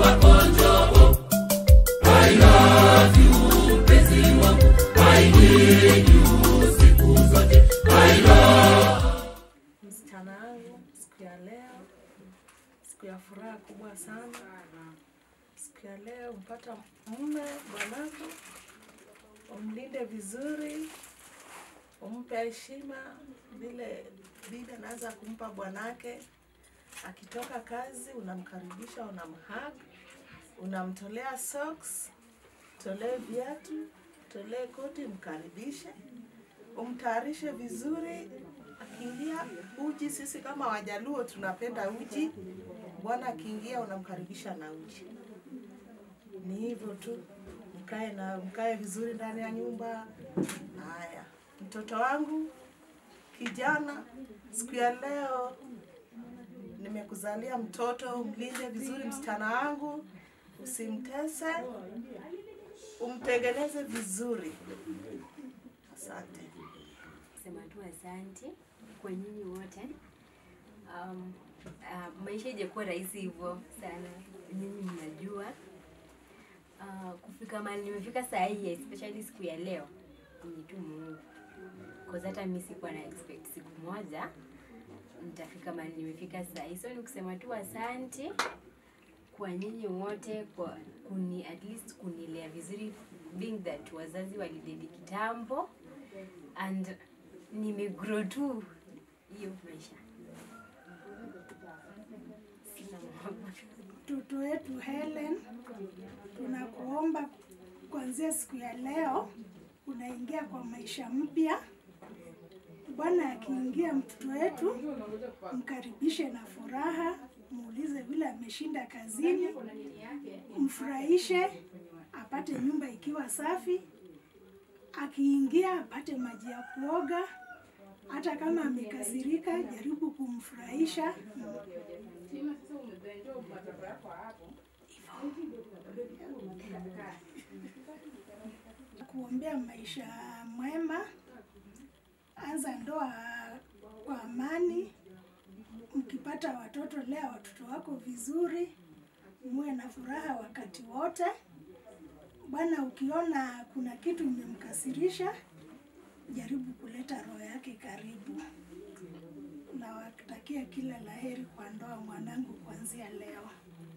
kwako njoo. I love you, mpenzi wangu. I need you siku zote. I love msichana wangu siku ya leo, siku ya furaha kubwa sana. Siku ya leo mpata mume bwanako, umlinde vizuri, umpe heshima vile bibi anaanza kumpa bwanake. Akitoka kazi, unamkaribisha, unamhug, unamtolea socks, tolee viatu, tolee koti, mkaribishe umtayarishe vizuri. Akiingia uji, sisi kama Wajaluo tunapenda uji. Bwana akiingia unamkaribisha na uji. Ni hivyo tu, mkae na mkae vizuri ndani ya nyumba. Haya, mtoto wangu kijana, siku ya leo nimekuzalia mtoto, umlinde vizuri msichana wangu, usimtese, umtengeneze vizuri. Asante. sema tu asante kwa nyinyi wote. Um, uh, maisha ijakuwa rahisi hivyo sana, nyinyi mnajua. Uh, kufika mahali nimefika saa hii especially siku ya leo ni tu Mungu, cause hata mimi sikuwa na expect siku moja nitafika mahali nimefika saa hii, so ni kusema tu asante kwa nyinyi wote kwa kuni at least kunilea vizuri being that wazazi walidedi kitambo and nimegrow tu hiyo maisha. Sina mambo. mtoto wetu Helen, tunakuomba kuanzia siku ya leo unaingia kwa maisha mpya. Bwana akiingia mtoto wetu, mkaribishe na furaha, muulize vile ameshinda kazini, mfurahishe, apate nyumba ikiwa safi. Akiingia apate maji ya kuoga, hata kama amekasirika, jaribu kumfurahisha kuombea maisha mwema. Anza ndoa kwa amani. Mkipata watoto, lea watoto wako vizuri, muwe na furaha wakati wote. Bwana, ukiona kuna kitu imemkasirisha, jaribu kuleta roho yake karibu. Nawatakia kila laheri kwa ndoa mwanangu kuanzia leo.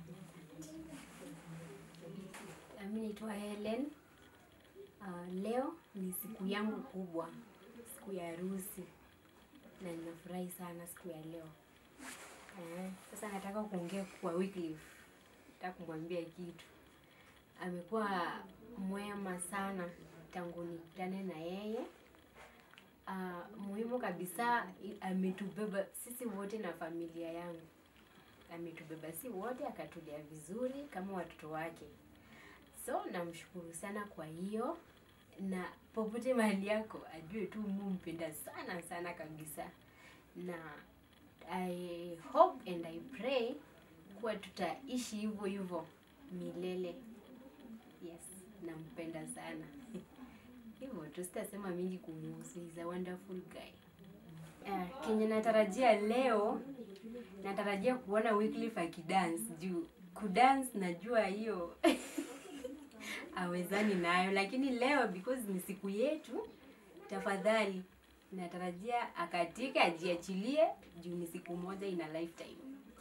Mimi naitwa Helen. Uh, leo ni siku yangu kubwa, siku ya harusi, na ninafurahi sana siku ya leo. Eh, sasa nataka kuongea kwa Wycliffe, nataka kumwambia kitu. Amekuwa mwema sana tangu nikutane na yeye. Uh, muhimu kabisa i- ametubeba sisi wote na familia yangu, ametubeba si wote, akatulea vizuri kama watoto wake. So namshukuru sana kwa hiyo, na popote mahali yako ajue tu Mungu mpenda sana sana kabisa, na I hope and I pray kuwa tutaishi hivyo hivyo milele. Yes, nampenda sana hivyo tu, sitasema mingi kumuhusu. He's a wonderful guy. Uh, kenye natarajia leo, natarajia kuona Wycliffe akidance juu kudance najua hiyo awezani nayo, lakini leo because ni siku yetu, tafadhali natarajia akatike, ajiachilie juu ni siku moja ina lifetime.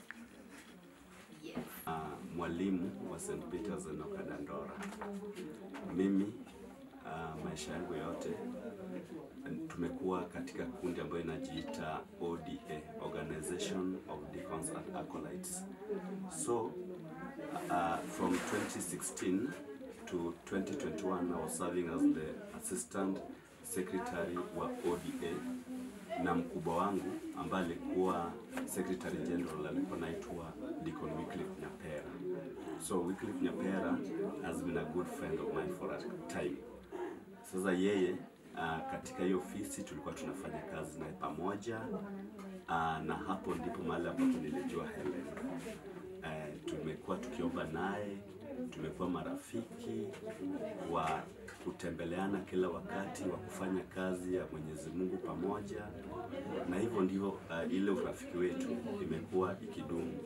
Yes. uh, mwalimu wa St. Peter's Enoka Dandora. Mimi uh, maisha yangu yote n- tumekuwa katika kundi ambayo inajiita ODA, Organization of Deacons and Acolytes. So uh, from 2016 to 2021 I was serving as the assistant secretary wa ODA na mkubwa wangu ambaye alikuwa secretary general alikuwa naitwa Deacon Wycliffe Nyapera. So Wycliffe Nyapera has been a good friend of mine for a time. Sasa yeye uh, katika hiyo ofisi tulikuwa tunafanya kazi naye pamoja uh, na hapo ndipo mahali ambapo nilijua Helen. Uh, tumekuwa tukiomba naye, tumekuwa marafiki wa kutembeleana kila wakati, wa kufanya kazi ya Mwenyezi Mungu pamoja, na hivyo ndivyo uh, ile urafiki wetu imekuwa ikidumu kwa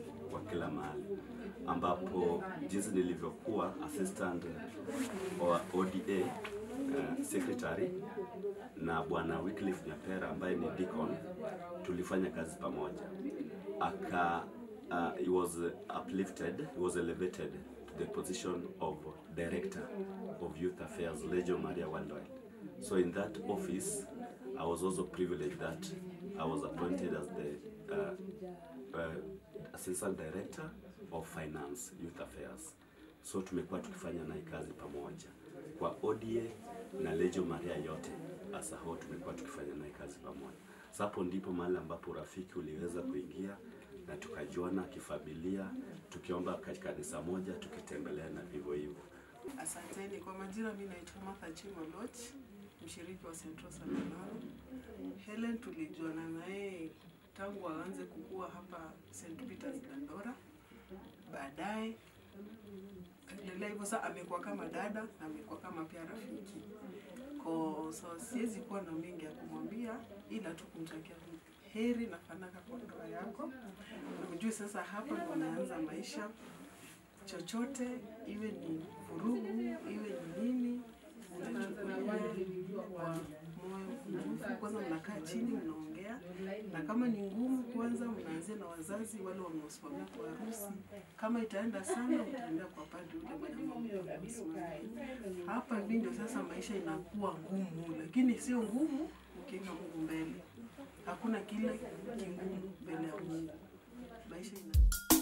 kila mahali, ambapo jinsi nilivyokuwa assistant wa ODA uh, secretary na bwana Wycliffe Nyapera ambaye ni deacon, tulifanya kazi pamoja aka uh, he was uplifted, he was elevated to the position of director of youth affairs, Legion Maria Worldwide. So in that office, I was also privileged that I was appointed as the uh, uh, assistant director of finance, youth affairs. So tumekuwa tukifanya naye kazi pamoja kwa ODA na Legion Maria yote as a whole, tumekuwa tukifanya naye kazi pamoja. Sasa hapo ndipo mahali ambapo urafiki uliweza kuingia na tukajuana kifamilia, tukiomba katika kanisa moja, tukitembelea na vivyo hivyo. Asanteni. Kwa majina, mimi naitwa Martha Chimoloch, mshiriki wa Central Salinano. Helen tulijuana naye tangu aanze kukua hapa St. Peters Dandora. Baadaye endelea hivyo, sasa amekuwa kama dada na amekuwa kama pia rafiki. Kwa so siwezi kuwa na mengi ya kumwambia, ila tu kumtakia heri na fanaka kwa ndoa yako. Na ujue sasa hapa ndo umeanza maisha chochote iwe ni vurugu iwe ni nini, unachukulia kwa moyo mkunjufu. Kwanza mnakaa chini mnaongea, na kama ni ngumu, kwanza mnaanzia na wazazi wale wanaosimamia kwa harusi. Kama itaenda sana, utaendea kwa padri ule mwenye mambo ya kusimamia. Hapa hivi ndio sasa maisha inakuwa ngumu, lakini sio ngumu ukiweka Mungu mbele. Hakuna kile kigumu mbele ya Mungu. Maisha ina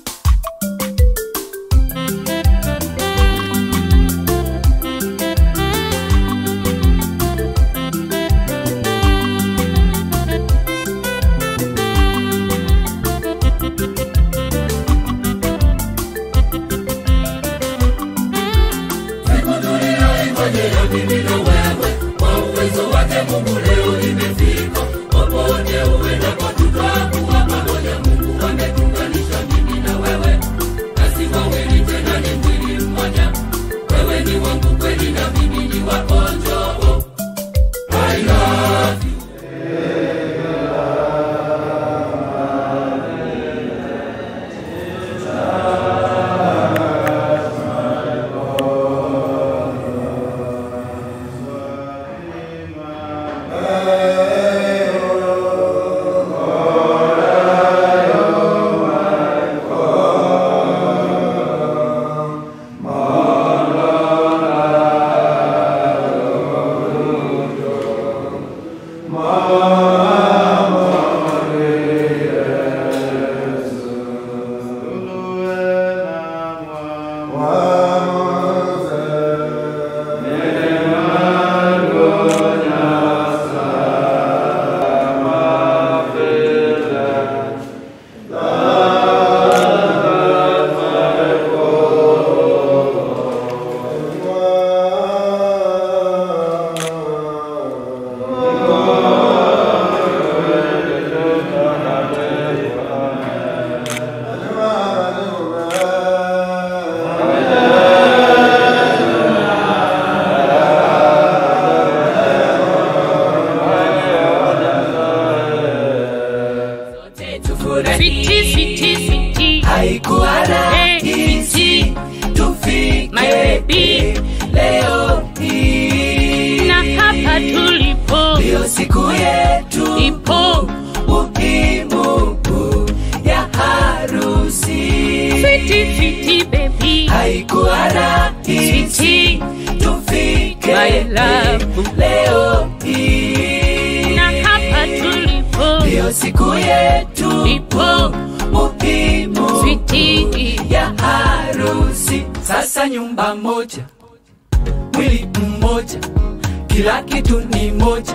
Siku tuliyoingojea mimi na wewe, kwa uwezo wake Mungu leo imefika. Popote uendapo tutakuwa pamoja. Mungu ametuunganisha mimi na wewe, nasi wawili tena ni mwili mmoja. Wewe ni wangu kweli na mimi ni wako. Njoo, I love you. Sweetie, sweetie, sweetie. Haikuwa rahisi tufike My baby. leo hii, Na hapa tulipo ndiyo siku yetu ipo muhimu ya harusi. Sweetie, sweetie, baby. Haikuwa rahisi Sweetie, tufike my love. leo hii, Na hapa tulipo ndiyo siku yetu ipo muhimu Sweetie, ya harusi. Sasa nyumba moja, mwili mmoja, kila kitu ni moja,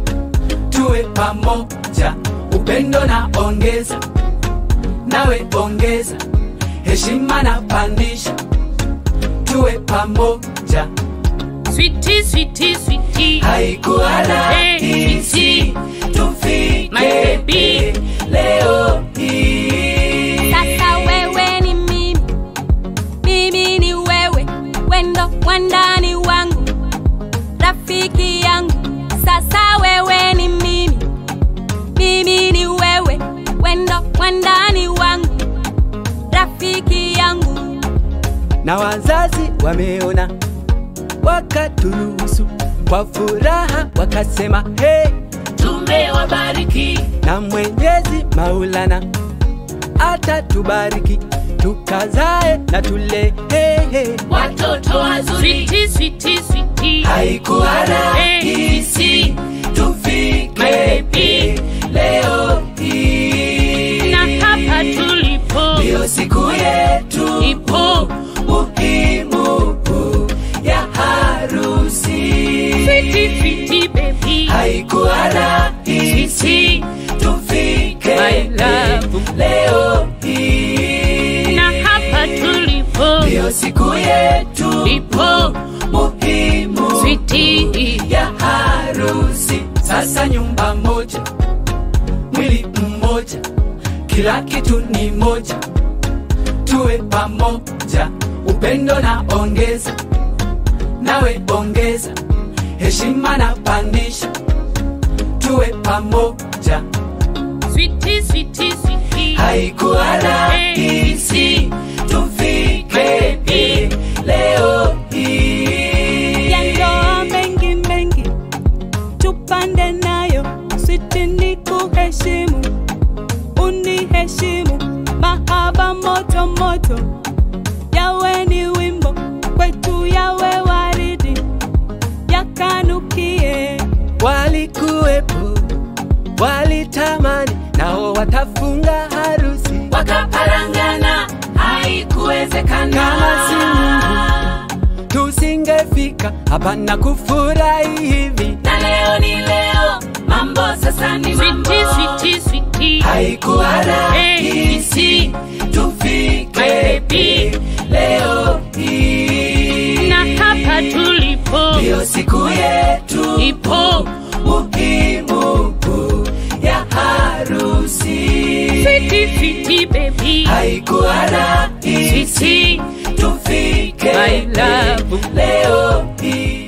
tuwe pamoja, upendo na ongeza, nawe ongeza, heshima na pandisha, tuwe pamoja. sweetie, sweetie, sweetie. Haikuwa rahisi tufike My baby. leo hii. Sasa wewe ni mimi, mimi ni wewe, wendo wandani wangu, rafiki yangu. Sasa wewe ni mimi, mimi ni wewe, wendo wandani wangu, rafiki rafiki yangu na wazazi wameona, wakaturuhusu kwa furaha, wakasema hey, tumewabariki na Mwenyezi Maulana atatubariki tukazae na tule hey, hey. watoto wazuri switi switi switi Haikuwa rahisi tufike leo hii, na hapa tulipo ndiyo siku yetu ipo muhimu ya harusi. switi switi baby Haikuwa rahisi switi tufike My love. leo hii, na hapa tulipo ndiyo siku yetu ipo muhimu switi ya harusi. Sasa nyumba moja, mwili mmoja, kila kitu ni moja, tuwe pamoja, upendo na ongeza, nawe ongeza, heshima na pandisha, tuwe pamoja. switi switi switi Haikuwa rahisi tufike hii leo hii. ya ndoa mengi mengi tupande nayo switi ni kuheshimu uniheshimu mahaba moto moto yawe ni wimbo kwetu yawe waridi yakanukie walikuwepo walitamani nao watafunga harusi wakaparangana haikuwezekana Kama si Mungu. tusingefika hapa na kufurahi hivi na leo ni leo mambo sasa ni mambo switi switi switi haikuwa rahisi tufike hii leo hii na hapa tulipo ndiyo siku yetu ipo muhimu ya harusi switi switi baby haikuwa rahisi switi tufike My love. leo hii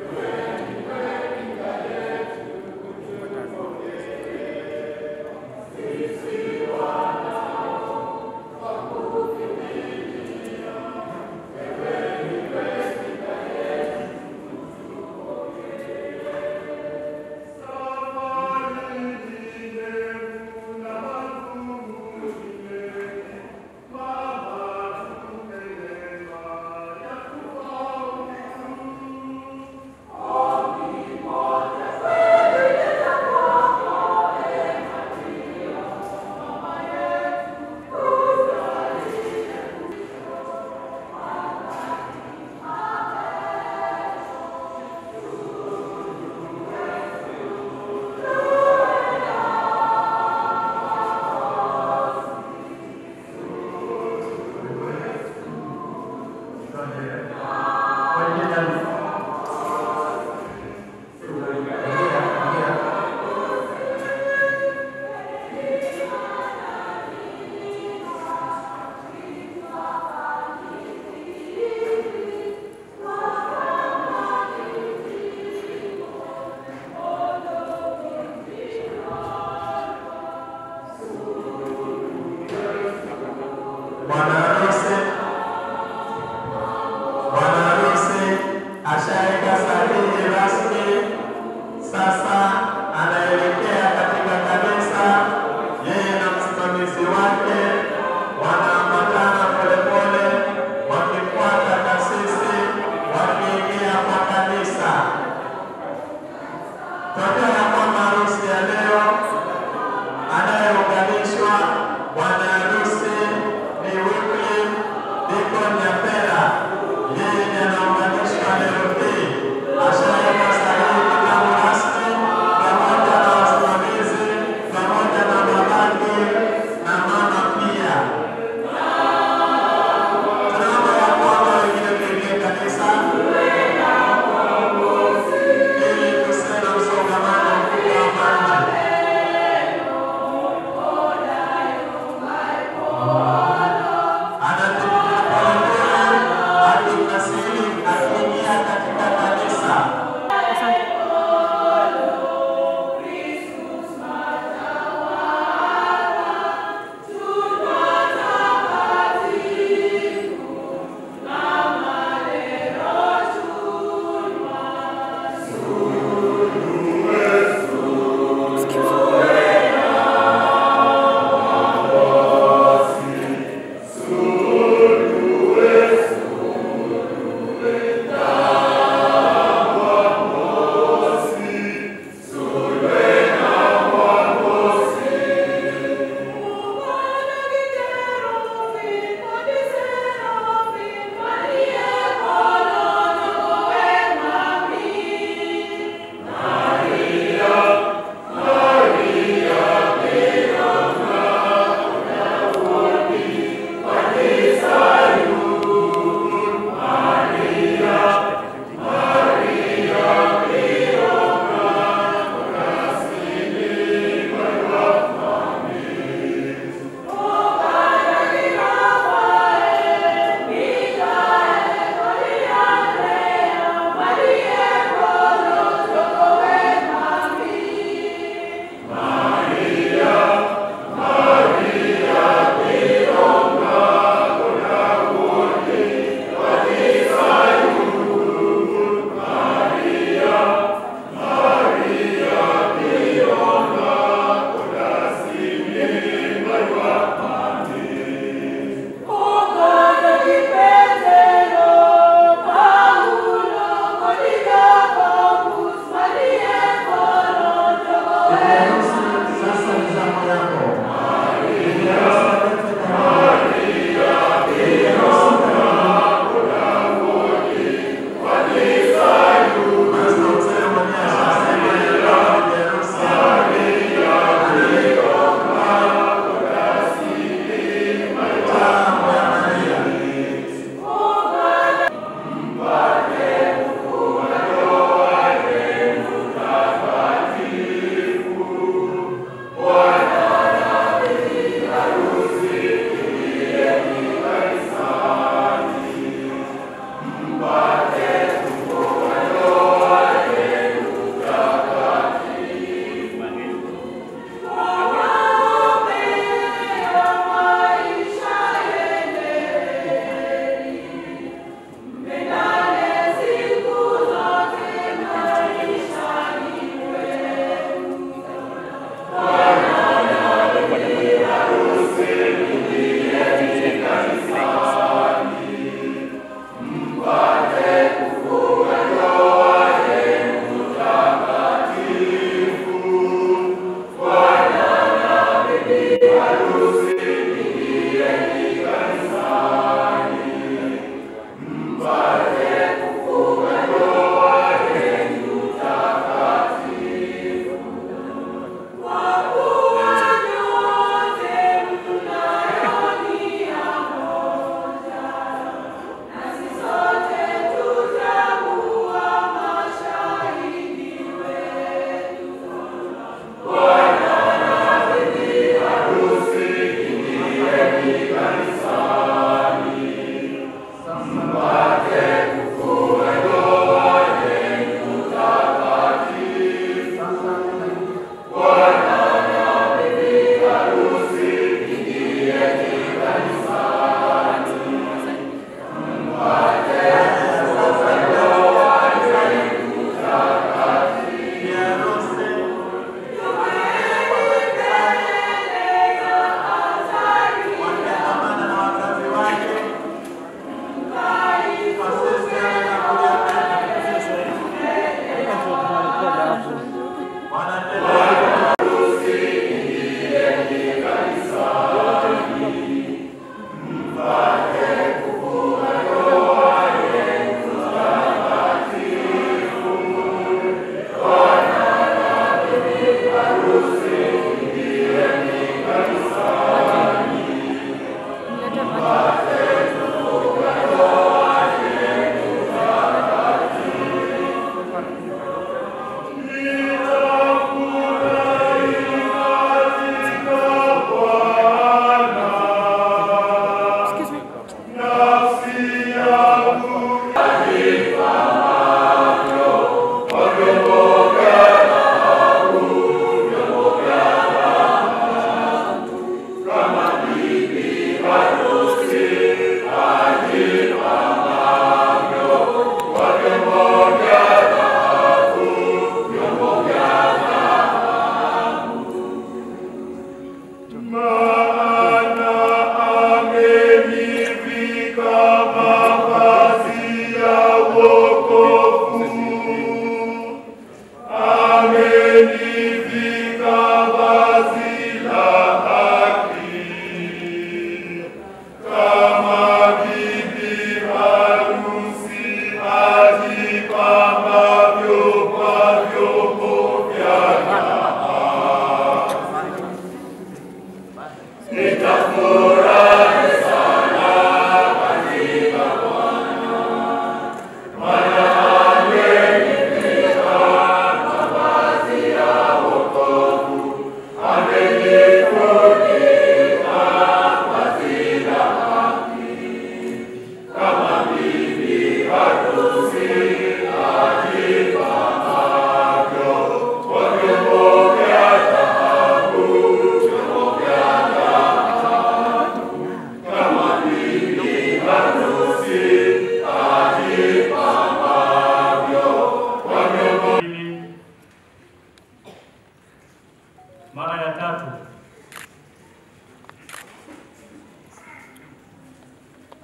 Bwana harusi Bwana harusi ashaweka sahihi rasmi, sasa anaelekea katika kanisa. Yeye na msimamizi wake wanaambatana polepole, wakifuata kasisi, wakiingia kwa kanisa. Tokea kwamba harusi ya leo anayeunganishwa bwana harusi ni Wycliffe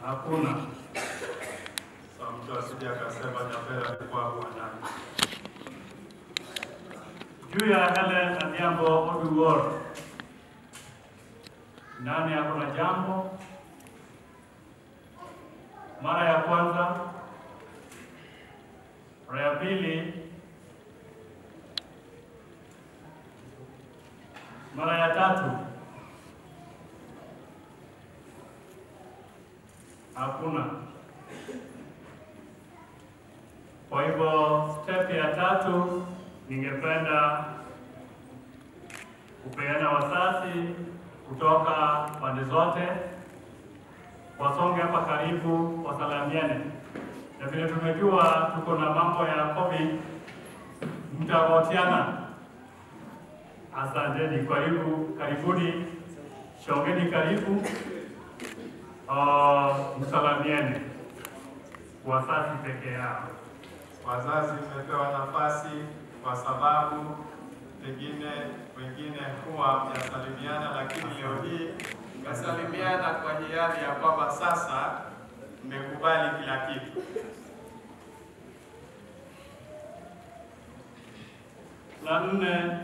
Hakuna. Sasa mtu asije akasema Nyapera alikuwa bwanani. Juu ya Helen Adhiambo Oduor, nani ako na jambo? Mara ya kwanza, mara ya pili, mara ya tatu. Hakuna. Kwa hivyo step ya tatu, ningependa kupeana wasasi kutoka pande zote wasonge hapa karibu, wasalamiane, na vile tumejua tuko na mambo ya COVID, mtawotiana. Asanteni, karibu, karibuni, shongeni karibu, uh, msalamiane, wasasi peke yao. Wazazi mmepewa nafasi kwa sababu pengine wengine huwa mnasalimiana, lakini leo hii mmesalimiana kwa hiari ya kwamba sasa mmekubali kila kitu. La nne,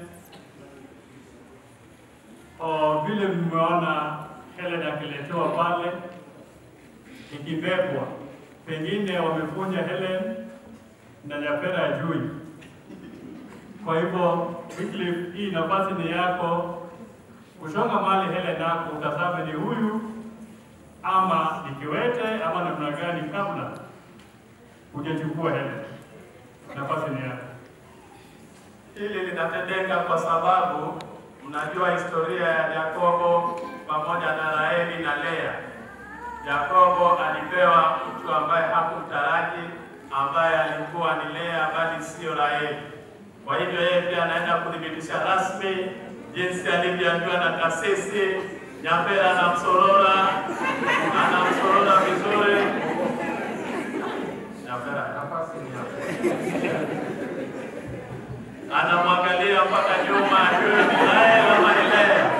oh, vile mmeona Helen akiletewa pale ikibebwa, pengine wamefunja Helen na Nyapera ajui. Kwa hivyo Wycliffe, hii nafasi ni yako kushonga mali Helen yako, utazame ni huyu ama ni kiwete ama namna gani, kabla hujachukua Helen. Nafasi ni yako. Hili linatendeka kwa sababu mnajua historia ya Yakobo pamoja na Raheli na Lea. Yakobo alipewa mtu ambaye hakumtaraji, ambaye alikuwa ni Lea bali sio Raheli. Kwa hivyo yeye pia anaenda kuthibitisha rasmi jinsi alivyoambiwa na kasisi Nyapera anamsorora, anamsorora vizuri. Nyapera, nafasi ni yako anamwangalia mpaka nyuma, ajue ni Raheli ama ni Lea.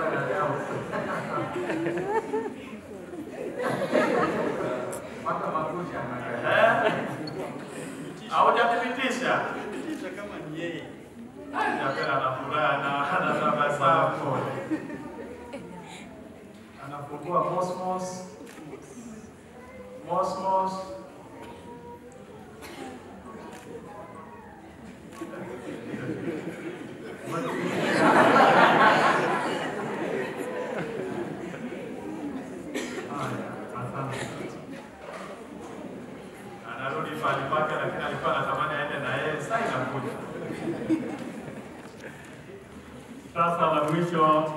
Eh? Haujathibitisha kama ni yeye. Nyapera ana furaha na anatabasamu, anafungua mosmos mosmos anarudi pale pake, lakini alikuwa anatamani aende na yeye. Sasa inakuja Sasa la mwisho,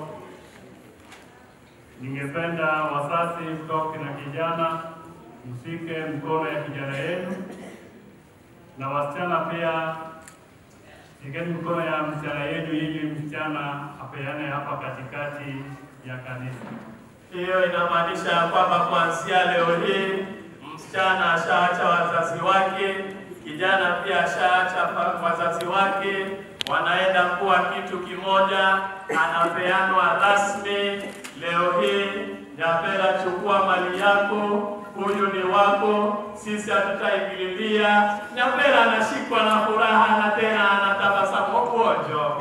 ningependa wasasi kutoka na kijana msike mkono ya kijana yenu, na wasichana pia shikeni mkono ya msichana yenu, ili msichana apeane hapa katikati ya kanisa. Hiyo inamaanisha ya kwamba kuanzia leo hii msichana ashaacha wazazi wake, kijana pia ashaacha fa- wazazi wake, wanaenda kuwa kitu kimoja, anapeanwa rasmi leo hii. Nyapera, chukua mali yako, huyu ni wako, sisi hatutaingililia. Nyapera anashikwa na furaha na tena anatabasamu pojo.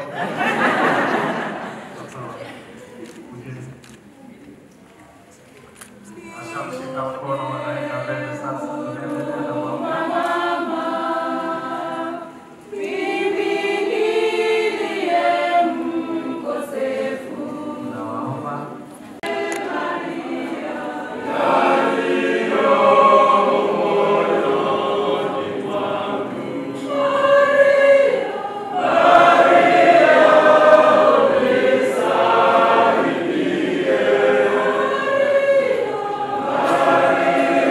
Ashamshika mkono, wanaenda mbele sasa, tunaendelea na mambo. Nawaomba Maria,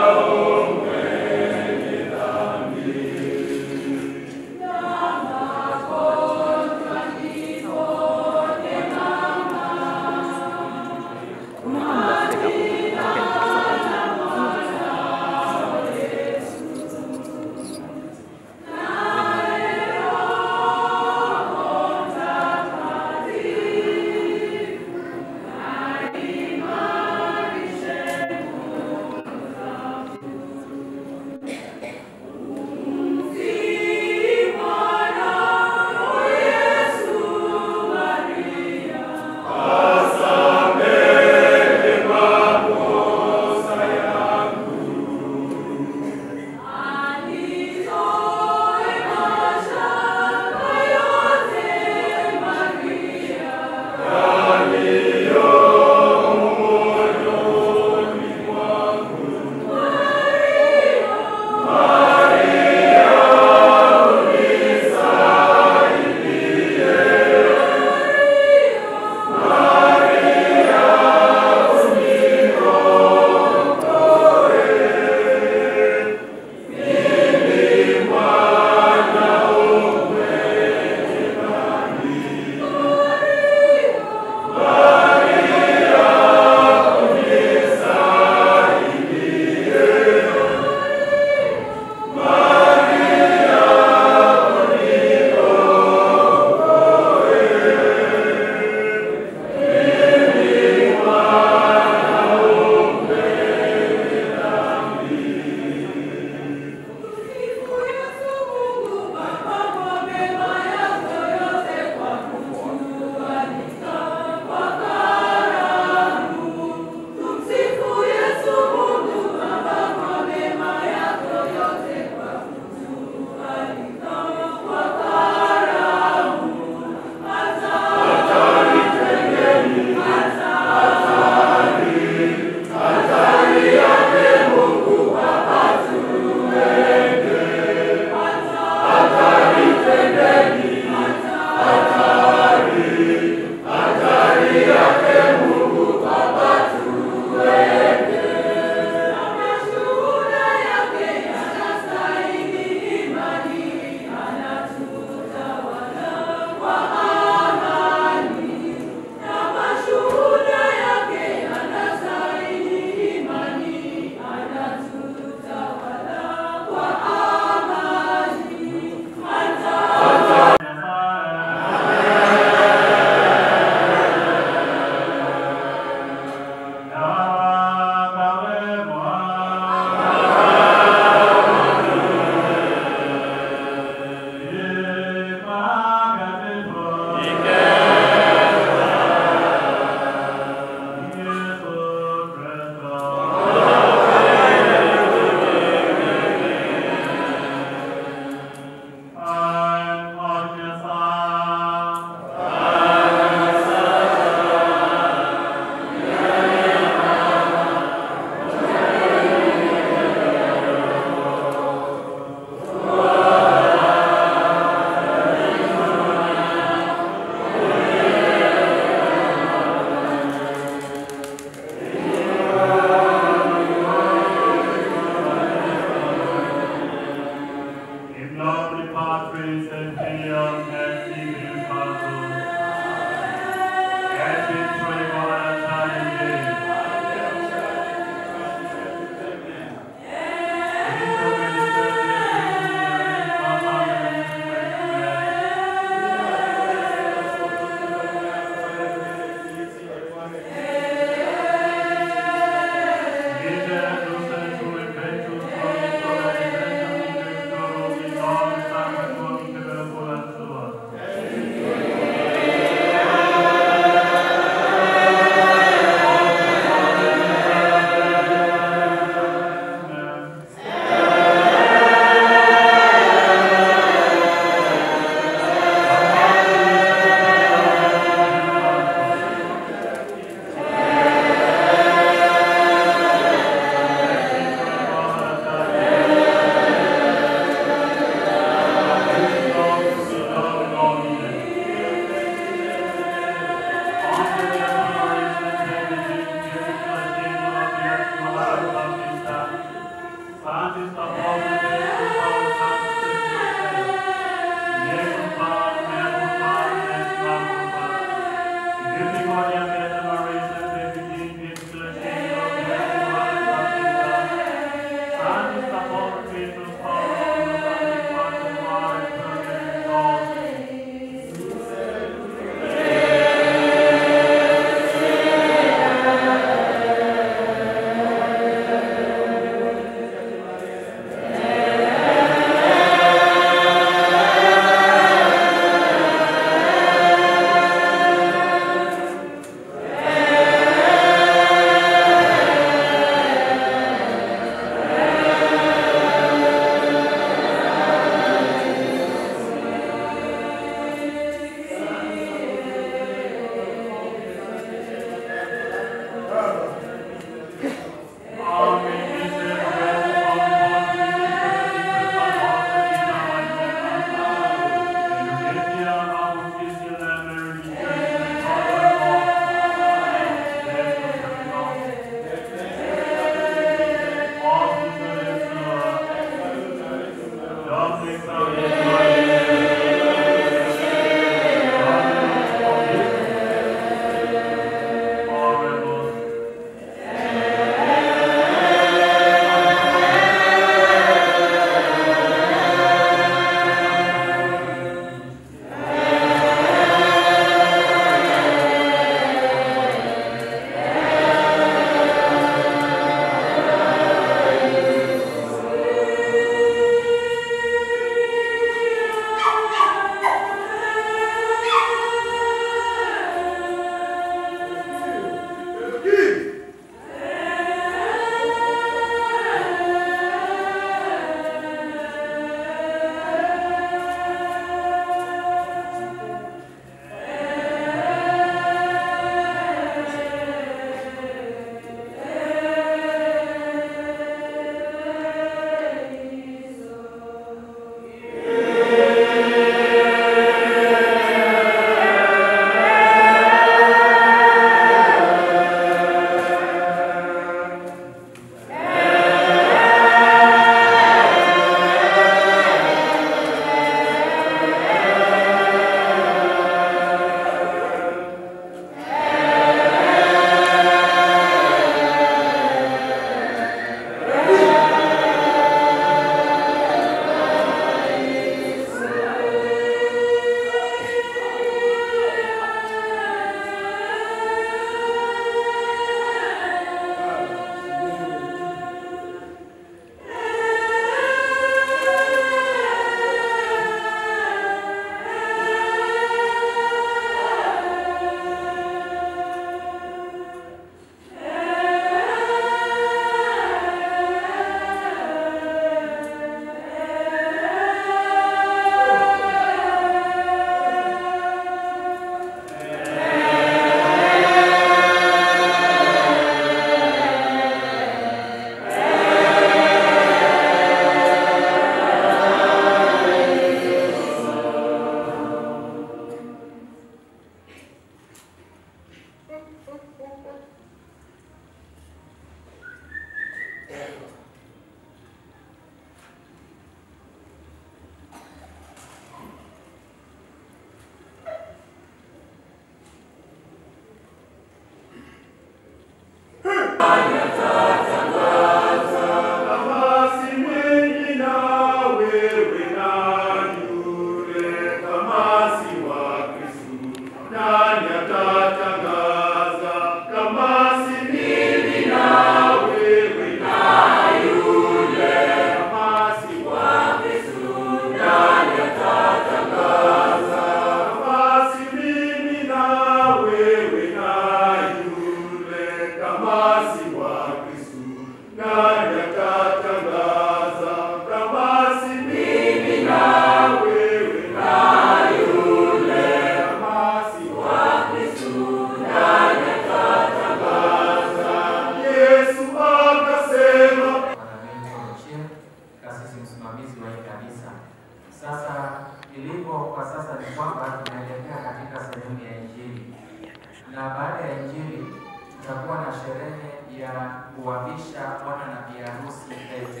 kasisi msimamizi wa hii kanisa. Sasa ilivyo kwa sasa ni kwamba tunaelekea katika sehemu ya Injili, na baada ya Injili tutakuwa na sherehe ya kuwavisha bwana na bi harusi pete.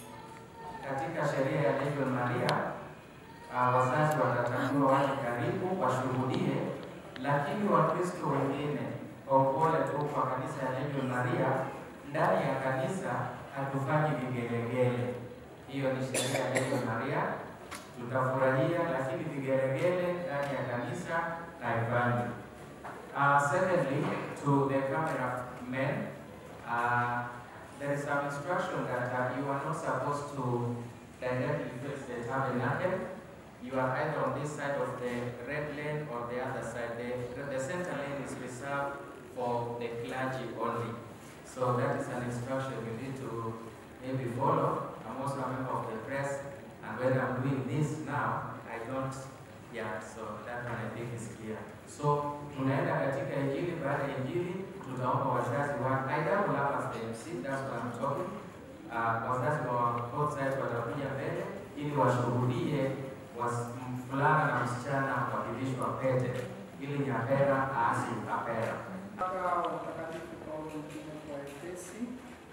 Katika sheria ya Legio Maria, uh, wazazi watatambua waje karibu washuhudie, lakini Wakristo wengine kwa upole tu kwa kanisa ya Legio Maria, ndani ya kanisa hatufanyi vigelegele. Hiyo ni sheria ya Legio Maria, tutafurahia, lakini vigelegele ndani ya kanisa haifanyi. Uh, secondly, to the cameramen, uh, there is some instruction that uh, you are not supposed to directly face the tabernacle. You are either on this side of the red lane or the other side. The, the center lane is reserved for the clergy only. So that is an instruction you need to maybe follow. I'm also a member of the press, and when I'm doing this now, I don't, yeah, so that one I think is clear. So tunaenda katika injili, baada ya injili tutaomba wazazi wa I double up as the MC, that's what I'm talking. Uh, wazazi wa both sides watakuja mbele ili washuhudie was- mvulana na msichana wakivishwa pete ili nyapera aasi apera. Baba wa Mtakatifu Paulo mtume kwa Efesi,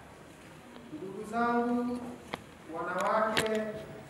ndugu zangu wanawake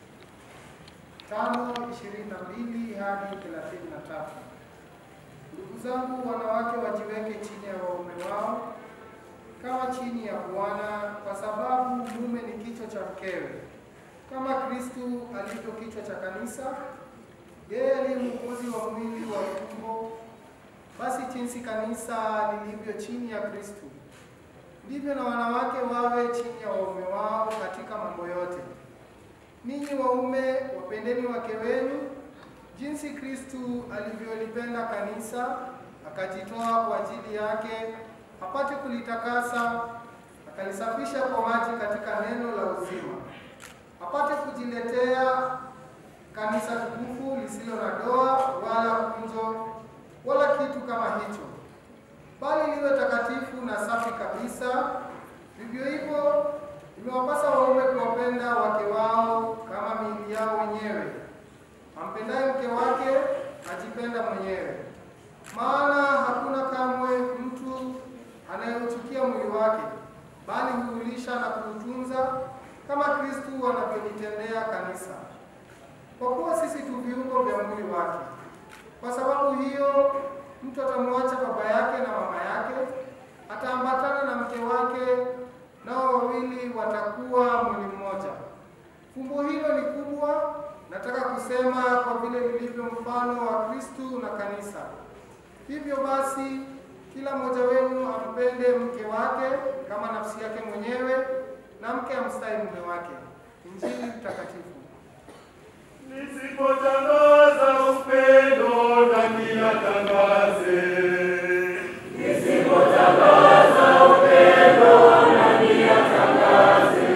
tano ishirini na mbili hadi thelathini na tatu. Ndugu zangu wanawake wajiweke chini ya waume wao kama chini ya Bwana, kwa sababu mume ni kichwa cha mkewe, kama Kristu alivyo kichwa cha kanisa, yeye aliye mwokozi wa mwili wa tumbo basi jinsi kanisa lilivyo chini ya Kristo, ndivyo na wanawake wawe chini ya waume wao katika mambo yote. Ninyi waume, wapendeni wake wenu, jinsi Kristo alivyolipenda kanisa, akajitoa kwa ajili yake, apate kulitakasa, akalisafisha kwa maji katika neno la uzima, apate kujiletea kanisa tukufu lisilo na doa wala kunjo wala kitu kama hicho, bali liwe takatifu na safi kabisa. Vivyo hivyo imewapasa waume kuwapenda wake wao kama miili yao wenyewe. Ampendaye mke wake ajipenda mwenyewe, maana hakuna kamwe mtu anayeuchukia mwili wake, bali huulisha na kuutunza kama Kristu anavyolitendea kanisa, kwa kuwa sisi tu viungo vya mwili wake. Kwa sababu hiyo mtu atamwacha baba yake na mama yake, ataambatana na mke wake, nao wawili watakuwa mwili mmoja. Fumbo hilo ni kubwa, nataka kusema kwa vile lilivyo mfano wa Kristu na kanisa. Hivyo basi, kila mmoja wenu ampende mke wake kama nafsi yake mwenyewe, na mke amstahi mume wake. Injili takatifu. Nisipotangaza upendo nani atangaze? Nisipotangaza upendo nani atangaze?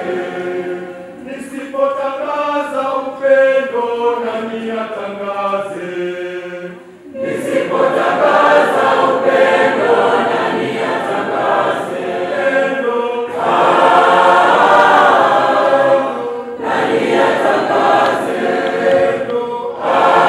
Nisipotangaza upendo nani atangaze? Nisipotangaza upendo nani atangaze? Upendo nani atangaze?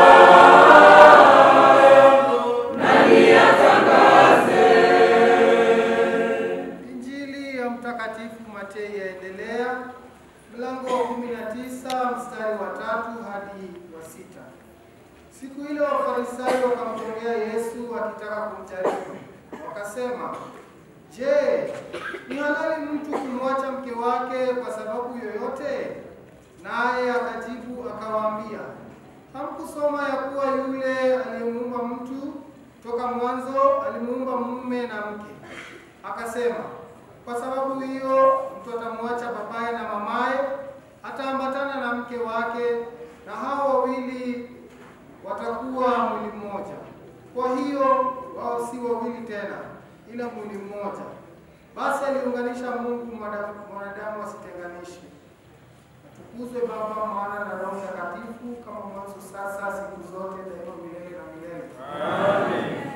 Mtakatifu Matei yaendelea mlango wa 19 mstari wa tatu hadi wa sita. Siku ile Wafarisayo wakamtokea Yesu wakitaka kumjaribu, wakasema, Je, ni halali mtu kumwacha mke wake kwa sababu yoyote? Naye akajibu akawaambia, hamkusoma ya kuwa yule aliyemuumba mtu toka mwanzo alimuumba mume na mke? Akasema, kwa sababu hiyo mtu atamwacha babaye na mamaye, ataambatana na mke wake, na hao wawili watakuwa mwili mmoja. Kwa hiyo wao si wawili tena, ila mwili mmoja. Basi aliunganisha Mungu, mwanadamu mwanadamu asitenganishe. Atukuzwe Baba, Mwana na Roho Mtakatifu, kama mwanzo, sasa, siku zote, daima, milele na milele. Amen.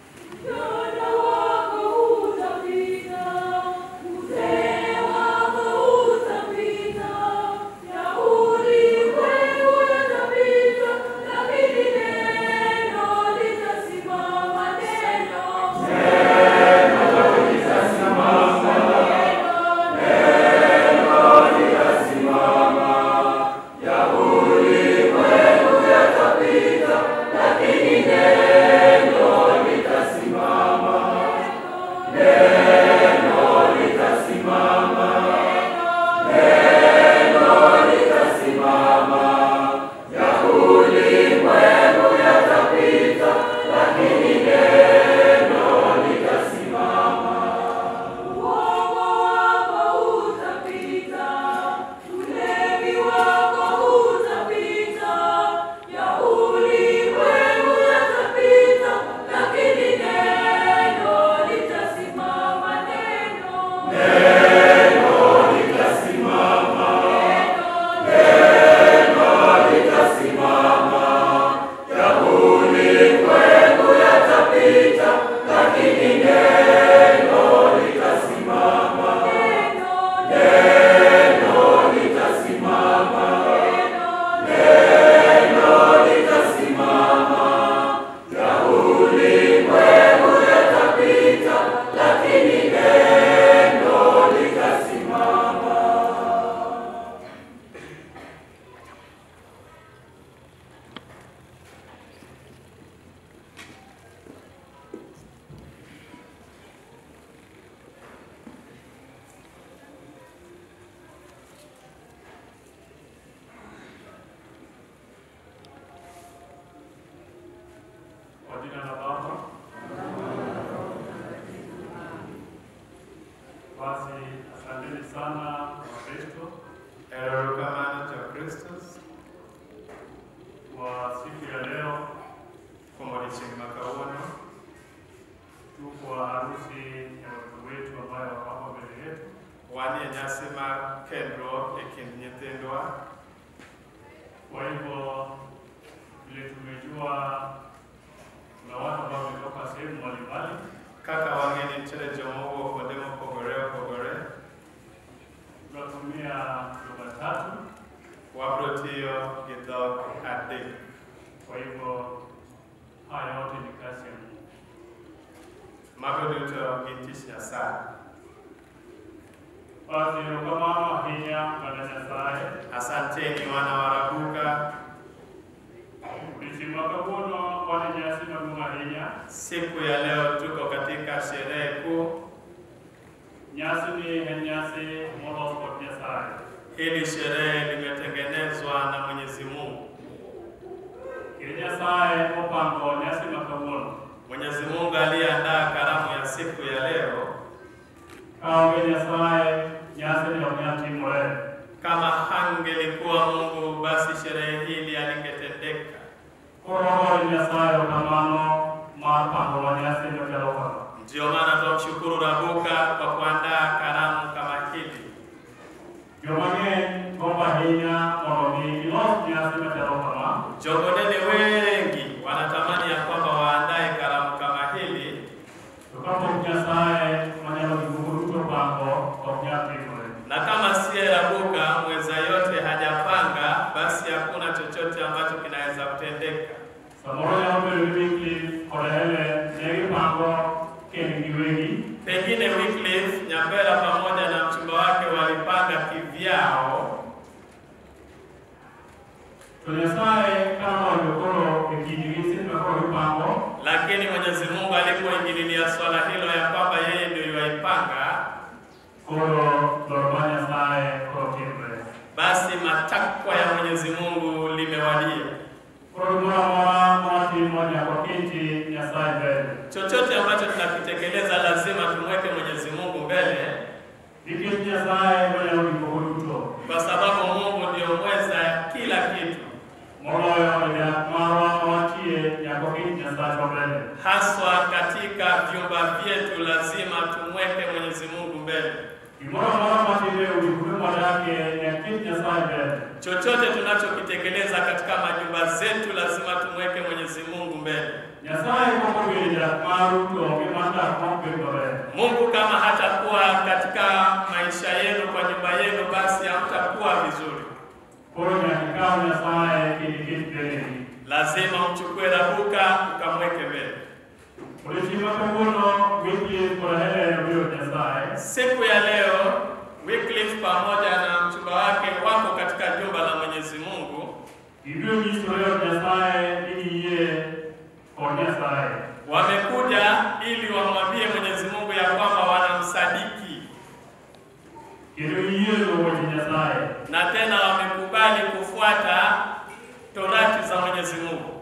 Kwa jina la Baba. Basi asanteni sana Wakristo Erokamano cha Kristus kwa siku ya leo. kuom odiechieng' ma kawuono Tuko kwa harusi ya watoto wetu ambayo wako hapa mbele yetu. wan e nyasi mar kendruok e kind nyithindwa. Kwa hivyo vile tumejua kuna watu ambao wametoka sehemu mbalimbali, Kaka wang'e ni nitiere joma owuok kuonde mopogore opogore, tunatumia lugha tatu. wabro tiyo gi dhok adek. Kwa hivyo haya yote ni kazi ya Mungu. Mago duto gin tich Nyasaye. Basi erokamano ahinya Bwana Nyasaye. Asanteni wana wa Rabuka. Odiechieng' ma kawuono wan e nyasi maduong' ahinya. Siku ya leo tuko katika sherehe kuu. Nyasi ni en nyasi molos kod Nyasaye. Hili sherehe limetengenezwa na Mwenyezi Mungu. Kendo Nyasaye opango nyasi ma kawuono. Mwenyezi Mungu aliyeandaa karamu ya siku ya leo. Kaonge Nyasaye, nyasi ni ok nyal timore. Kama hangelikuwa Mungu, basi sherehe hili halingetendeka. Koro wagoyo Nyasaye erokamano mar pangonwa nyasi machalo kama. Ndio maana tunamshukuru Rabuka kwa kuandaa karamu kama hili. Joma ng'eny gombo ahinya mondo mi gilos nyasi machalo kama. Jogonene wengi wanatamani ya kwamba waandae karamu kama hili, To kapok Nyasaye manyalo gik moko duto pango ok nyal timore. na kama siye Rabuka mweza yote hajapanga, basi hakuna chochote ambacho kinaweza kutendeka. Samoro nyalo bedo ni Wycliffe kod Helen ne gipango kendgi giwegi. Pengine Wycliffe to Nyasaye kama waliokoro e kindgi semakoro gipango lakini Mwenyezi Mungu alipoingililia swala hilo ya kwamba yeye ndio yuaipanga, koro dwaro mar Nyasaye koro timre. basi matakwa ya Mwenyezi Mungu limewadia. Koro gimoro amora mwatimo nyaka waketi Nyasaye mbele. Chochote ambacho tunakitekeleza lazima tumweke Mwenyezi Mungu mbele, Nikech Nyasaye manyalo gik moko duto. kwa sababu Mungu ndio mweza kila kitu, Moloyo e dak marwa mawatie nyaka waketi Nyasachwa mbele. haswa katika vyumba vyetu. Lazima tumweke Mwenyezi Mungu mbele. Gimoro amora matime e udi kuonde mwadakie nyaka ket Nyasaye mbele. Chochote tunachokitekeleza katika majumba zetu lazima tumweke Mwenyezi Mungu mbele. Nyasaye kokobedo dak maru to onge mar dak ma ok bed maber. Mungu kama hatakuwa katika maisha yenu, kwa nyumba yenu, basi hamtakuwa vizuri. Koro nyaka ikaw Nyasaye kendo iket mbeleni. Lazima mchukue rabuka ukamweke mbele. Odiochieng' ma kawuono Wycliffe kod Helen obiro ir Nyasaye. Siku ya leo Wycliffe pamoja na mchumba wake wako katika jumba la Mwenyezi Mungu, Gibiro nyisore od Nyasaye ni giyie kod Nyasaye. wamekuja ili wamwambie Mwenyezi Mungu ya kwamba wanamsadiki Kendo giyie luwo weche Nyasaye. na tena wamekubali kufuata torati za Mwenyezi Mungu.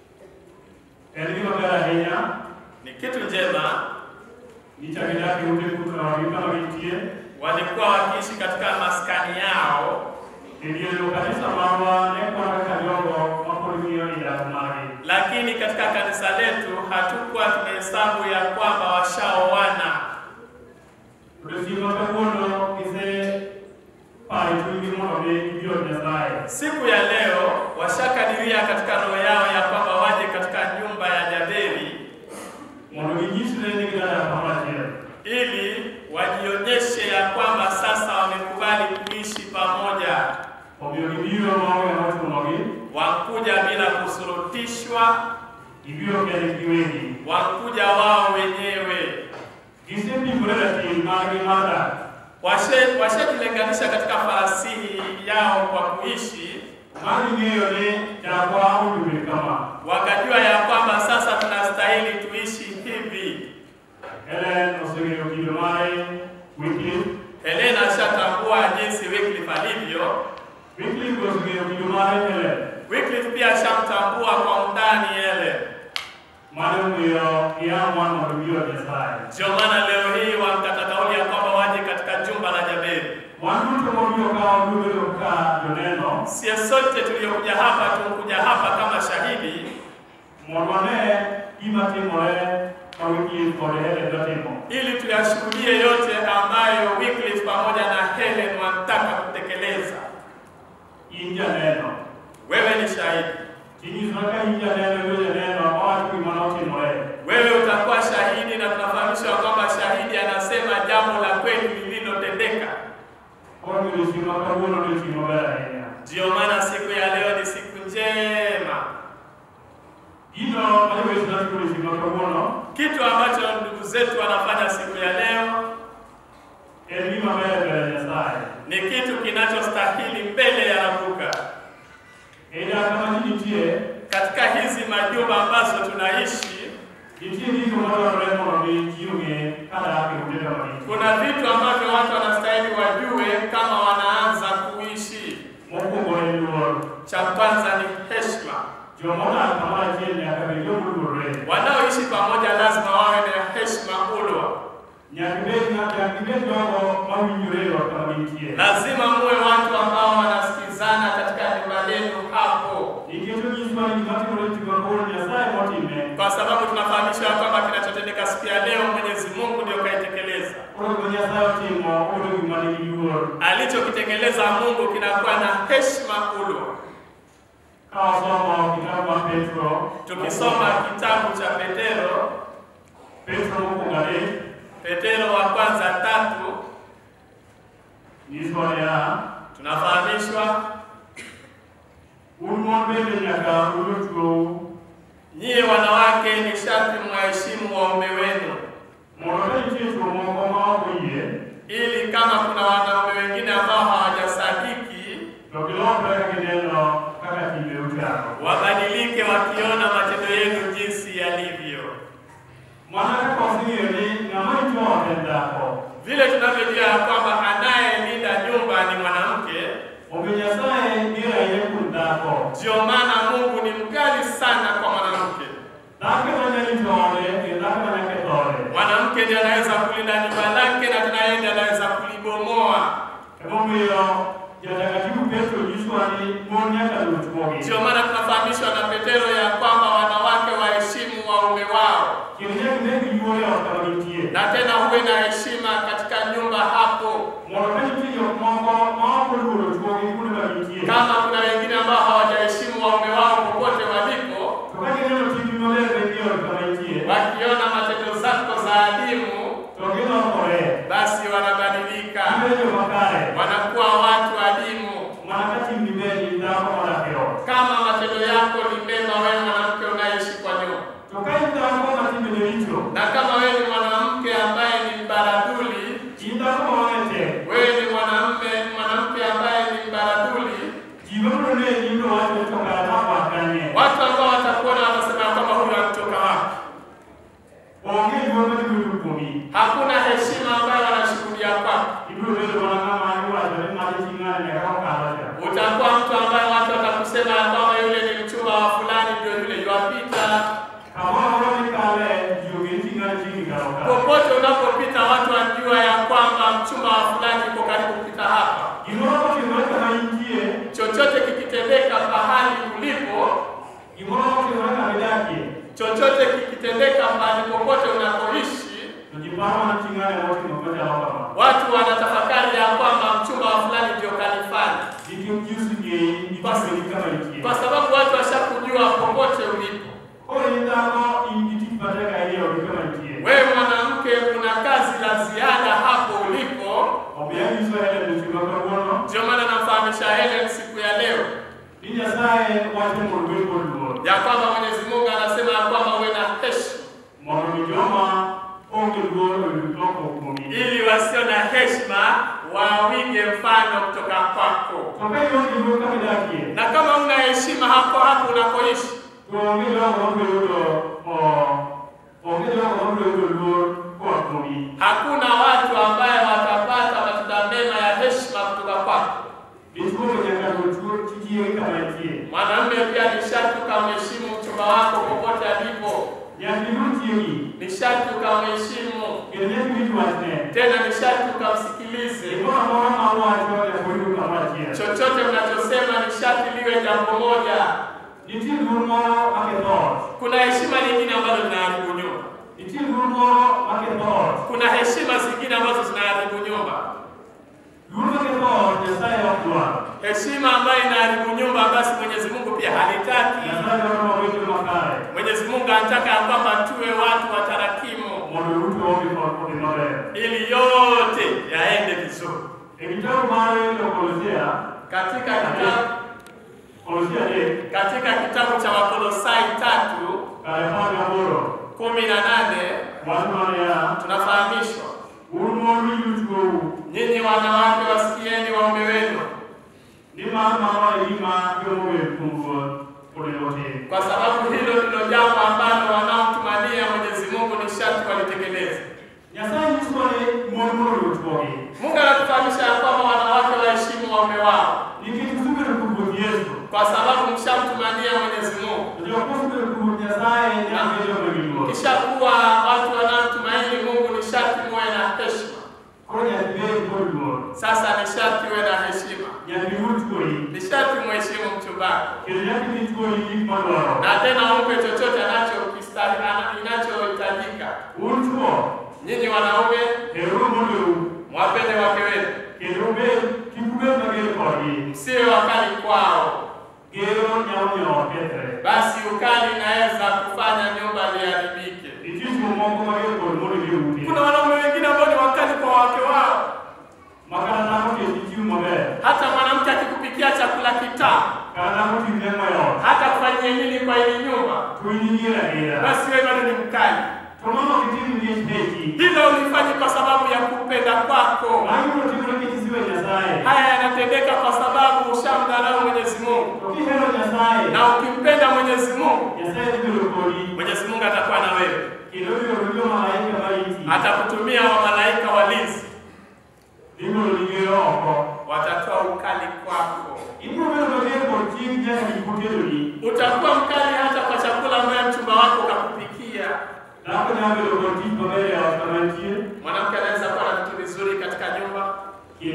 En gima ber ahinya Ni kitu njema, ni chak idak e ute kutawagi kama gintie. walikuwa wakiishi katika maskani yao, E dier kanisa marwa ne kwan kaka jogo mapod ng'iyo i dak margi. lakini katika kanisa letu hatukuwa tumehesabu ya kwamba washaoana. Odiochieng' ma kawuono gisepayo chunygi mondo mi gibiro ir Nyasaye. Siku ya leo washakadiria katika roho yao ya kwamba waje katika nyumba ya Jaberi mondo ginyisre ni gidadak kamachiel. ili wajionyeshe ya kwamba sasa wamekubali kuishi pamoja. Omiyo gibiro maonge ng'ama ochunogi. Wakuja bila kusurutishwa, Gibiro kendgi giwegi. wakuja wao wenyewe. Gisepimore ratil margi mar dak. Washe- Washajilinganisha katika farasihi yao kwa kuishi, Maging'eyo ni jakwa owinjo bed kama. wakajua ya kwamba sasa tunastahili tuishi hivi. Helen oseng'eyo kido mare Wycliffe. Helena ashatambua jinsi Wycliffe alivyo. Wycliffe oseng'eyo kido mare Helen. Wycliffe pia ashamtambua kwa undani ele. Mane omiyo giamwan mondo gibiro ir Nyasaye. Ndio maana leo hii wamkata kauli ya kwamba waje katika jumba la Jaberi. Wan duto mobiro ka wabiro bedo ka joneno Sie sote tuliokuja hapa tumekuja hapa kama shahidi mondo wane gima timore ma Wycliffe kod Helen notimo. ili tuyashuhudie yote ambayo Wycliffe pamoja na Helen wanataka kutekeleza. In janeno. Wewe ni shahidi. Tinyiswa ka in janeno iwe janeno mawacho gima notimore. Wewe utakuwa shahidi na tunafahamishwa kwamba shahidi anasema jambo la kweli lililotendeka. Koro odiochieng' ma kawuono odiochieng' maber ahinya. Ndio maana siku ya leo ni siku njema. Gino ma jowetena timo odiochieng' ma kawuono Kitu ambacho ndugu zetu wanafanya siku ya leo en gima ber e mbele Nyasaye. ni kitu kinachostahili mbele ya Rabuka. E dak kama ji nitie, Katika hizi majumba ambazo tunaishi, nitie gigo madwarore mondo mi ji ong'e kadak e ute kama gintie. kuna vitu ambavyo watu wanastahili wajue kama wanaanza kuishi. Mokwongo en luor. Cha kwanza ni heshima. Joma odak kamoro achiel nyaka bed joma oluorore. Wanaoishi pamoja lazima wawe na heshima ulwa. Nyaka ibed nyaka gibed jogo mawinjore e ot kama gintie. Lazima muwe watu ambao wanasikizana katika nyumba lenu hapo, Nikech onyiswa ni gima timore siku kawuono Nyasaye motime. kwa sababu tunafahamishwa ya kwamba kinachotendeka siku ya leo Mwenyezi Mungu ndio kaitekeleza. Koro gima Nyasaye otimo oyudo gima nigi luor. Alichokitekeleza Mungu kinakuwa na heshima ulwa. Ka wasomo kitabu mar Petro, Tukisoma kitabu cha Petero, Petro mokwongo adek, Petero wa kwanza tatu, nyiswa niya, tunafahamishwa un mon bende nyaka ulut gou nyie wanawake ni sharti mwaheshimu waume wenu, mondo ka nitie chwo moko ma ok oyie, ili kama kuna wanaume wengine ambao hawajasadiki to gilokre ka gineno kaka timbe Omiyo Nyasaye ni rahiye kuom dhako. Ndio maana Mungu ni mkali sana kwa mwanamke. Dhako ema rito ode, kendo dhako ema ketho ode. Mwanamke ndiye anaweza kulinda nyumba lake na tena yeye ndiye anaweza kulibomoa. Emomiyo Jatakatifu Petro nyisowa ni mon nyaka lut chwogi. Ndio maana tunafahamishwa na Petero ya kwamba wanawake waheshimu waume wao, Kendo nyaka ibed gi luor e ot kama gintie. na tena huwe na heshima katika nyumba hapo. Mondo ka nitie jok moko ma ok oluoro chwogi kuonde ma gintie. Kama kuna wengine ambao hawajaheshimu waume wao popote walipo, To ka gineno timbi maber be e ot kama intie. wakiona matendo zako za adimu, To gilokore. basi wanabadilika, Gibedo makare. wanakuwa watu adimu. Mana ka timbi ber in dhako modak e ot. Kama matendo yako ni mema, wewe mwanamke unaishi kwa nyumba, To ka in dhako ma timbe ne richo. na kama wewe ni mwanamke ambaye ni mbaradhuli, In dhako ma wang'e tek. wewe ni mwanamume mwanamke ambaye ni mbaradhuli, Ji mabiro neni biro wacho ni to kara dhako ak kanye. watu ambao watakuona watasema ya kwamba huyu anatoka wapi. Onge luor ma gibiro kuomi. Hakuna heshima ambayo wanashuhudia kwako. Ibiro bedo mana ng'ama iwacho ni mane chi ng'ane nyaka okalo cha. Utakuwa mtu ambaye watu watakusema ya kwamba yule ni mchumba wa fulani, ndio yule yuwapita. Kamoro amora mikale, ji ong'e ni chi ng'ane chiegni kalo ka. Popote unapopita watu wajua ya kwamba mchumba wa fulani yuko karibu kupita hapa. Gimoro motimore kama intie, Chochote kikitendeka pahali ulipo, gimoro motimore kama idakie, chochote kikitendeka mahali popote unapoishi, to ji paro mana chi ng'ane motimo machalo kama. watu wanatafakari ya kwamba mchumba wa fulani ndio kanifanya, Nikech ji oseng'eyi, itimoni kama intie. kwa sababu watu washakujua popote ulipo. Koro in dhako, in gi tich matek ahinya e odi kama intie. Wewe mwanamke, una kazi la ziada hapo ulipo. Omiyo anyiso Helen otieno ma kawuono, Ndio maana namfahamisha Helen siku ya leo ni Nyasaye wacho mondo obed kod luor. ya kwamba Mwenyezi Mungu anasema ya kwamba uwe na heshima, mondo mi joma onge luor oyud lokruok kuomi. ili wasio na heshima wawige mfano kutoka kwako. To ka ionge luor kama idakie, Na kama una heshima hapo hapo unakoishi, to onge jogo mabiro yudo o- onge jogo mabiro yudo luor koa kuomi. hakuna watu ambaye watapata matunda mema ya heshima kutoka kwako. Dichuo to nyaka luor chichiege kama entie. Mwanamume pia ni sharti ukamheshimu mchumba wako popote alipo, Nyaka iluor chiegi, ni sharti ukamheshimu, kendo nyaka iwinj wachne. tena ni sharti ukamsikilize. Gimoro amora ma owacho nyaka oyud kamoro achiel. Chochote mnachosema ni sharti liwe jambo moja. Nitie luor moro maketho ot. Kuna heshima nyingine ambazo zinaharibu nyumba, Nitie luor moro maketho ot. kuna heshima zingine ambazo zinaharibu nyumba. Luor maketho ot Nyasaye ok dwar. Heshima ambayo inaharibu nyumba, basi Mwenyezi Mungu pia halitaki. Nyasaye dwaro mawinjo makare Mwenyezi Mungu anataka ya kwamba tuwe watu watarakimu, mondo duto odhi odhi maber. ili yote yaende vizuri. E kitabu mar Kolosea, Katika kitabu Kolosea adek, katika kitabu cha Wakolosai tatu kare apar gaboro, kumi na nane wach mane tunafahamishwa un mon winju chwou, nyinyi wanawake wasikieni waume wenu, nimar mano e gima joma ower kuom Ruoth onego tim. kwa sababu hilo ndilo jambo ambalo wanaomtumania Mwenyezi Mungu ni sharti walitekeleze. Nyasaye nyisowa ni mon mondo oluor chwogi, Mungu anatufahamisha ya kwamba wanawake waheshimu waume wao, nikech usebedo kuom Ruoth Yesu. kwa sababu mshamtumania Mwenyezi Mungu. To jok mosebedo kuom Ruoth Nyasaye nyaka bed joma gi luor. Kisha kuwa watu wanaomtumaini Mungu ni sharti muwe na heshima. Koro nyaka ibed kod luor, Sasa ni sharti uwe na heshima, nyaka iwuo chwori, ni sharti mheshimu mchumbani, kendo nyaka imi chwori gik madwaro. na tena umpe chochote anachokistahili ana- inachohitajika. Un chwo, Nyinyi wanaume heruru mondeu, mwapende wake wenu, kendo ubed kik ubed mager kodgi. msiwe wakali kwao, Gero nyalo miyo ot kethre. basi ukali inaweza kufanya nyumba liharibike. Nitie chwo moko mager kod mondo gi ute. Kuna wanaume wengine ambao ni wakali kwa wake wao, Ma kata dhako kesi chiemo maber, hata mwanamke akikupikia chakula kitamu, kata dhako timne mo e ot, hata kufanyia nini kwa hili nyumba, to in inyier ahinya. basi wewe bado ni mkali. To mano ok itim nikech heki. Hilo ulifanyi kwa sababu ya kupenda kwako. Mano ibiro timore nikech isiwe Nyasaye. Haya yanatendeka kwa sababu ushamdharau Mwenyezi Mungu, To kihero Nyasaye, na ukimpenda Mwenyezi Mungu, Nyasaye dhi bedo kodi, Mwenyezi Mungu atakuwa na wewe, kendo ibiro rito malaika mariti. atakutumia wamalaika walinzi, Ibiro ligero oko. watatoa ukali kwako.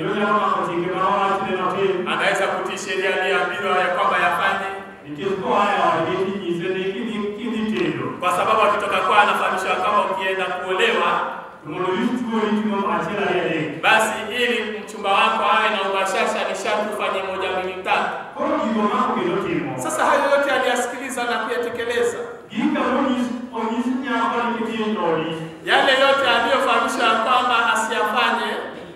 kendo nyalo mako chike ma owachne notim anaweza kutii sheria aliyoambiwa ya kwamba yafanye, nikech koa e odgi tinyise ni kidhi kidhi tedo kwa sababu akitoka kwao anafahamishwa kwamba ukienda kuolewa, to mondo rit chuori timo achiel ariyo adek basi ili mchumba wako awe na ubashasha ni sharti ufanye moja mbili tatu. koro gigo mako kendo timo Sasa hayo yote aliyasikiliza na kuyatekeleza, gika monyis onyis nyako ni kidhi e odi yale yote aliyofahamishwa ya kwamba asiyafanye.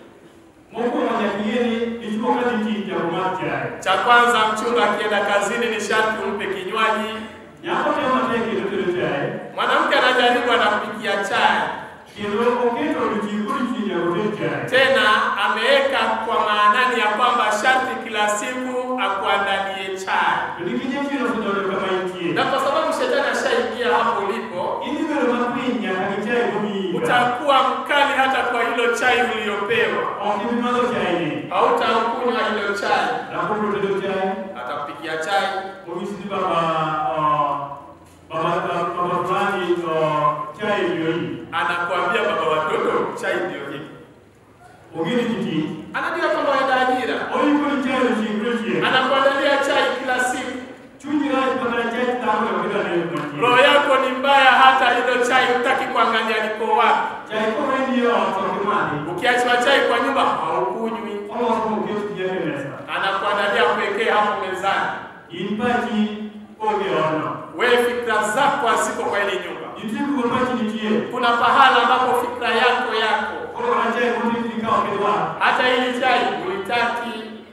mokwongo nyaka ing'e ni dichuo ka dhi tich jago mar chae Cha kwanza, mchumba akienda kazini ni sharti umpe kinywaji. nyako temo matek kendo tedo chae Mwanamke anajaribu anampikia chai, kendo oketo odiochieng' kodiochieng' nyaka oted chae tena ameweka kwa maanani ya kwamba sharti kila siku akuandalie chai, to nikech chieng' osedonjo kama intie na kwa sababu shetani ashaingia hapo ulipo, idhi bedo makwiny nyaka gi chae momiyi utakuwa mkali hata kwa hilo chai uliyopewa, ok ibi madho chae ni hautakunywa hilo chai. dhako bro tedo chae Atakupikia chai, onyis ni baba ah, baba baba fulani ah, chae ndio hii anakuambia baba watoto, chai ndio hii. ongeni kiti Anajua kwamba waenda ajira, oikoni chae odiochieng' kodiochieng' anakuandalia chai kila siku. chunyi rach makana chae dhako okida ne matin Roho yako ni mbaya, hata hilo chai hutaki kuangalia liko wapi. chae kowendi e ot ok imadhi Ukiachwa chai kwa nyumba haukunywi, oloso moket tieke mesa anakuandalia kuwekea hapo mezani. in pachi onge odno Wewe fikra zako haziko kwa ile nyumba. nitie kuma pachi nitie Kuna pahala ambapo fikra yako yako, koro mana chae motetni ka ok idwar hata hili chai huitaki.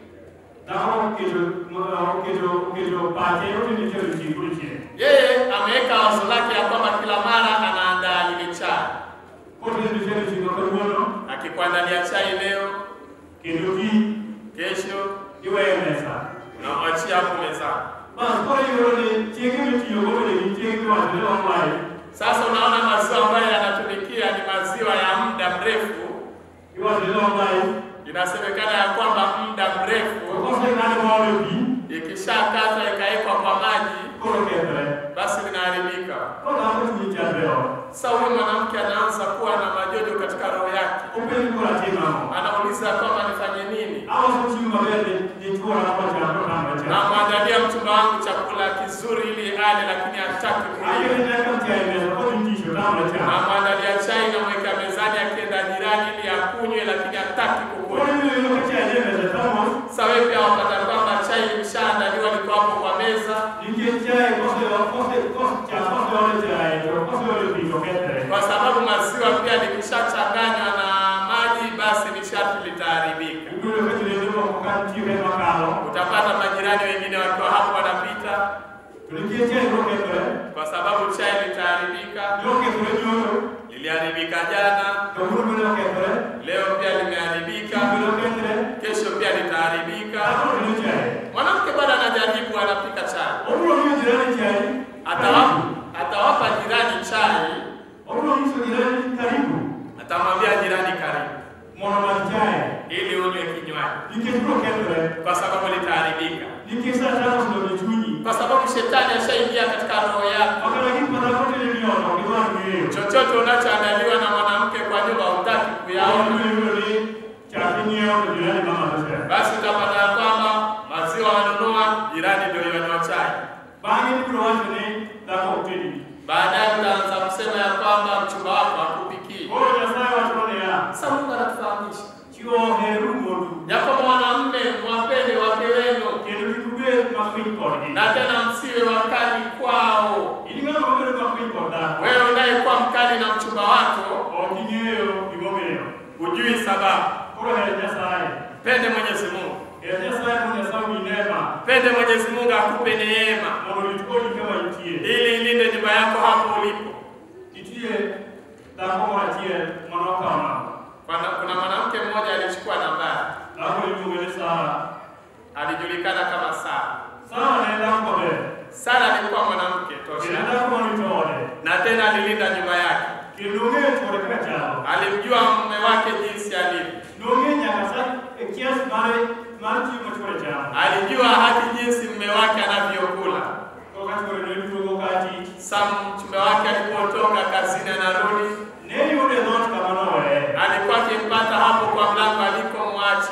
dhako oketo oketo oketo pache otene chae odiochieng' kodiochieng' Yeye ameweka wazo lake ya kwamba kila mara anaandaa lile chai, kotene chae odiochieng' kawuono akikuandalia chai leo, kendo kiny kesho iweyo mesa unamwachia hapo mezani. bas koro iyudo ni chienge mitiyogo bende gin chienge miwacho ni long life Sasa unaona maziwa ambayo yanatumikia ni maziwa ya muda mrefu. iwacho ni long life Inasemekana ya kwamba muda mrefu koseng'ade maole pi ikishakatwa ikawekwa kwa maji, koro kethre basi linaharibika. koro dhako chunye chandre ot Sasa huyu mwanamke anaanza kuwa na majojo katika roho yake, openji koro atim ang'o anauliza kwamba nifanye nini? aloso chiemo maber ni ni chuora macham to tama cham Namwandalia mchumba wangu chakula kizuri ili ale, lakini hataki akete kulia. nyaka mtiae mesa kodhi tisho tama cham Namwandalia chai, namweka mezani, akienda jirani ili akunywe, lakini hataki koro kukunywa. ibiro yudo ka chae nie mesa thamos Sasa wewe pia wapata kwamba chai imeshaandaliwa, liko hapo kwa meza, nikech chae kose kose kose cham koseole chae to koseole pi to kethre kwa sababu maziwa pia likishachanganywa na maji, basi ni sharti litaharibika. ibiro yudo ka jirende moko ka nitie ka makalo Utapata majirani wengine wakiwa hapo wanapita, to nikech chae biro kethre kwa sababu chai litaharibika. biro kethre nyoro Liliharibika jana, kawuono bende okethre leo pia limeharibika, biro kethre kesho pia litaharibika. dhako tedo chae Mwanamke bado anajaribu, anapika chai, obiro miyo jirani chae atawapa atawapa jirani chai, obiro nyiso jirani karibu atamwambia jirani karibu, mondo madh chae ili unywe kinywaji, nikech biro kethre kwa sababu litaharibika, nikech Satan osedonjo e chunyi kwa sababu shetani ashaingia katika roho yako. okata gik ma dhako tene ni ot ok idwar ng'eyo Chochote unachoandaliwa na mwanamke kwa nyumba hutaki kuyaona, ibiro yudo ni chak ing'iewo to jirani ma madho chae basi utapata ya kwamba maziwa wanunua, jirani ndio yanywa chai. bang'e ibiro wacho ni dhako ok tedi Baadaye utaanza kusema ya kwamba mchumba wako hakupikii. koro Nyasaye wacho niya Sasa Mungu anatufahamisha chiwo heru modu ya kwamba mwanamume mwapende wake wenu, kendo kik ubed makwiny kodgi na tena msiwe wakali kwao. in ng'ano mabedo makwiny kod dhako Wewe unayekuwa mkali na mchumba wako ok ing'eyo gimomiyo hujui sababu. koro her Nyasaye Pende Mwenyezi Mungu, her Nyasaye mondo Nyasaye omi neema pende Mwenyezi Mungu akupe neema mondo orit odi kama intie ili ilinde nyumba yako hapo ulipo. nitie dhako moro achiel manokawo namba Kuna, kuna mwanamke mmoja alichukua nambari, dhako iluonge ni Sara alijulikana kama Sara. Sara ne en dhako maber Sara alikuwa mwanamke kendo tosha, dhako marito ode na tena alilinda nyumba yake, kendo ong'eyo chwore kaka chalo alimjua mume wake jinsi alivyo, nong'e nyaka sa e kias mare mar chiemo chwore chamo alijua hati jinsi mume wake anavyokula. koro ka chwore ne duogo kati Sam mume wake alipotoka kazini anarudi, ne yude dhot kama noweye alikuwa akimpata hapo kwa mlango alikomwacha,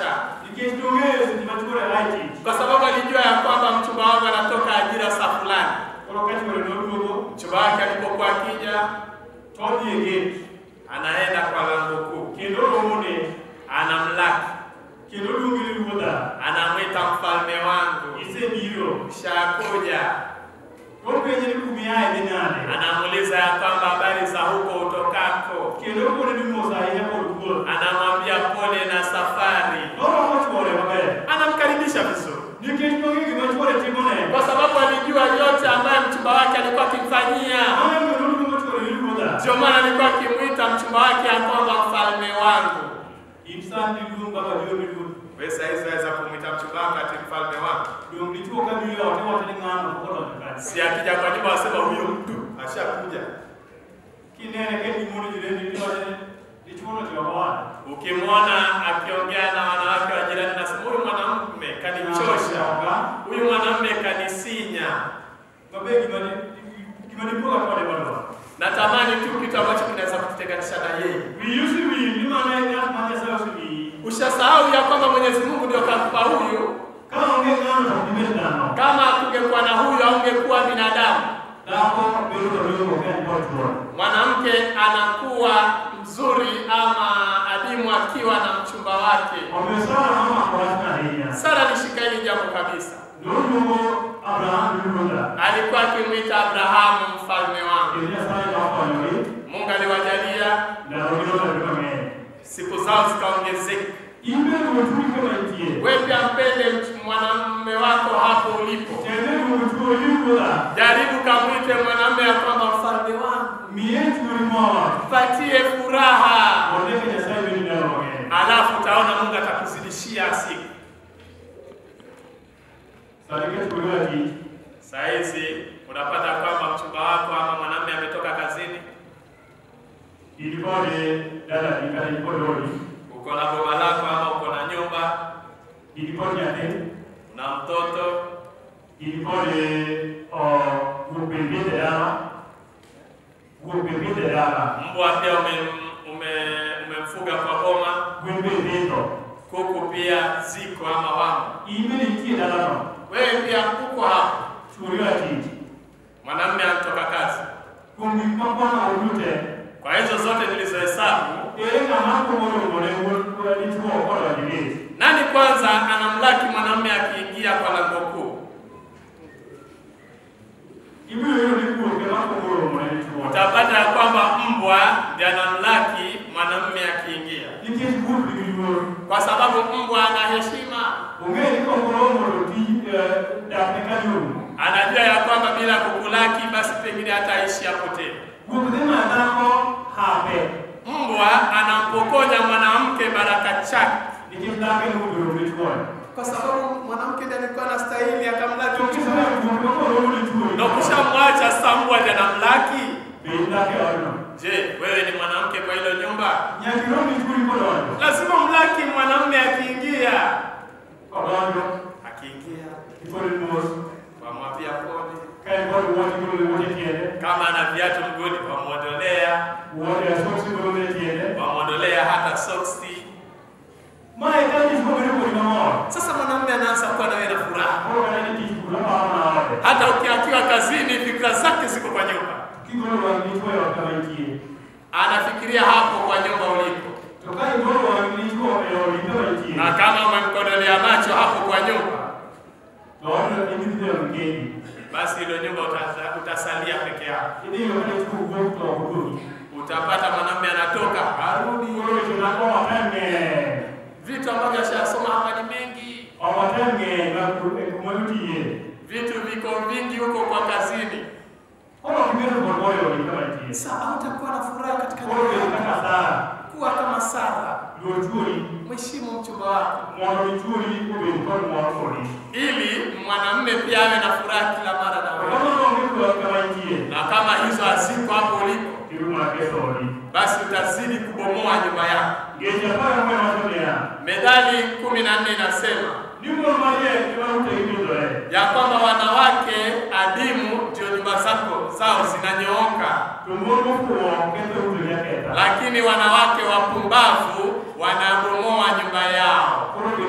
nikech dong'eyo seche ma chuore ae tich kwa sababu alijua ya kwamba mchumba wangu anatoka ajira saa fulani. koro ka chuore noduogo Mchumba wake alipokuwa akija, todhi e gate anaenda kwa lango kuu, kendo romone anamlaki, kendo luonge ni ruodha anamwita mfalme wangu, isebiro shakuja. openje ni kumiae dhi nade Anamuuliza ya kwamba habari za huko utokako, kendo kone ni mos ahinya kod wuoth anamwambia pole na safari, norwako chuore maber anamkaribisha vizuri nikech nong'e gima chuore timone kwa sababu alijua yote ambayo mchumba wake alikuwa akimfanyia. ane kendo luongo chuore ni ruodha Ndio maana alikuwa akimwita mchumba wake ya kwamba mfalme wangu. in sani luong baba dio miluongo Wewe saa hizi waweza kumwita mchumba wako ati mfalme wangu. dong dichuo ka biro ot iwacho ni ng'ano pokodonjo kanyo Si akija kwa nyumba wasema huyo mtu ashakuja. kinene ke gimono jireni iwacho ni dichuono jogowana Ukimwona akiongea na wanawake wa jirani, nasema huyu mwanamume kanichosha, huyu mwanamume kanisinya. mabe gima dipuoga kode madwa Natamani tu kitu ambacho kinaweza kututenganisha na yeye. wiyusi wiyi ni mana ng'at ma nyasaye osewiyi Ushasahau ya kwamba Mwenyezi Mungu ndio kampa huyu. ka onge ng'ano to dibed dhano Kama kungekuwa na huyu, aungekuwa binadamu. dhako bedo kadongo ka en kod chuore Mwanamke anakuwa mzuri ama adimu akiwa na mchumba wake. omiyo sara nomako wachno ahinya Sara alishika hili jambo kabisa. noluongo abraham ni ruodha Alikuwa akimwita Abrahamu mfalme wangu. kendo nyasaye nokonyogi Mungu aliwajalia ndalogi nobedo mang'eny siku zao zikaongezeka. ibedo otui kama itie Wewe pia mpende mch- mwanamume wako hapo ulipo. tende luongo chuo ni ruodha Jaribu kamwite mwanamume ya kwamba mfalme wangu, miye chuori mor patie furaha, mondo eka nyasaye bedi ndalo mang'eny alafu utaona Mungu atakuzidishia siku. sani ka chuori wa tich Saa hizi unapata kwamba mchumba wako ama mwanamume ametoka kazini, in kode dalani kata in kod odi uko na boma lako ama uko na nyumba, in kod nyathi una mtoto, in kod wuok be pidhe dala wuok be pidhe dala mbwa pia umem, ume, umemfuga kwa boma, gwen be pidho kuku pia ziko ama wamo. in bende itie dalano Wewe pia uko hapo, chuori wa tich mwanamume anatoka kazi. kuom gik makwano odute Kwa hizo zote nilizohesabu, ere ng'ama komoromone wuod dichuo kodonjo gate nani kwanza anamlaki mwanamume akiingia kwa lango kuu? ibiro yudo ni kuok ema komoromone dichuo Utapata ya kwamba mbwa ndiye anamlaki mwanamume akiingia, nikech kuok nigi luor kwa sababu mbwa ana heshima. ong'e ni kokoromo to tij dakne kaduogo Anajua ya kwamba bila kukulaki basi pengine hataishi hapo tena. wuok dhi ma dhako hape Mbwa anampokonya mwanamke baraka chake, nikech dhako ema obiro gi chuore kwa sababu mwanamke ndiye alikuwa anastahili akamlaki mchumba. wuok makoromo ni chuori Na ukishamwacha sasa mbwa ndiye anamlaki. bed dhako e odno Je, wewe ni mwanamke kwa hilo nyumba? nyaka irom gi chuori kodonjo Lazima mlaki mwanamume akiingia. kodonjo Akiingia ikode mos wamwambia pole, ka en kod wuoche igolo wuoche tiende kama ana viatu mguuni wamwondolea, wuoche asoksi golone tiende wamwondolea hata soksi. mae ka tich mobedo kodi mamor Sasa mwanamume anaanza kuwa nawe na furaha, koro kata ni tich kulo paro na ode hata ukiakiwa kazini, fikra zake ziko kwa nyumba, kigolo wang' dichuo e ot kama itie anafikiria hapo kwa nyumba ulipo, to ka igolo wang' dichuo e odi kama itie na kama umemkodolea macho hapo kwa nyumba, to odno ibidhi dhi odi kendi basi hilo nyumba utaza- utasalia peke yako. idhi yudo ka dichuo wuok to ok oduogi Utapata mwanamume anatoka arudi, koro weche mag omatem ng'eny vitu ambavyo ashasoma hapa ni mengi, omatem ng'eny mag kuma lutiye vitu viko vingi huko kwa kazini. koro ok ibedo kod moyo e odi kama itie Sasa hautakuwa na furaha katika koro bedo kaka Sara kuwa kama Sara, luor chuori mheshimu mchumba wako, mondo mi chuori obed kod mor kodi ili mwanamume pia awe na furaha kila mara na to wewe. kama onge kod kama itie Na kama hizo haziko hapo ulipo, iru mana ketho odi basi utazidi kubomoa nyumba yako. ngeche apar ang'wen wacho niya Methali kumi na nne inasema ni mon mariek ema utegi pidhoe ya kwamba wanawake adimu ndio nyumba zako zao zinanyooka, to mon mofuwo ketho utegi aketha lakini wanawake wapumbavu wanabomoa nyumba yao. koro bed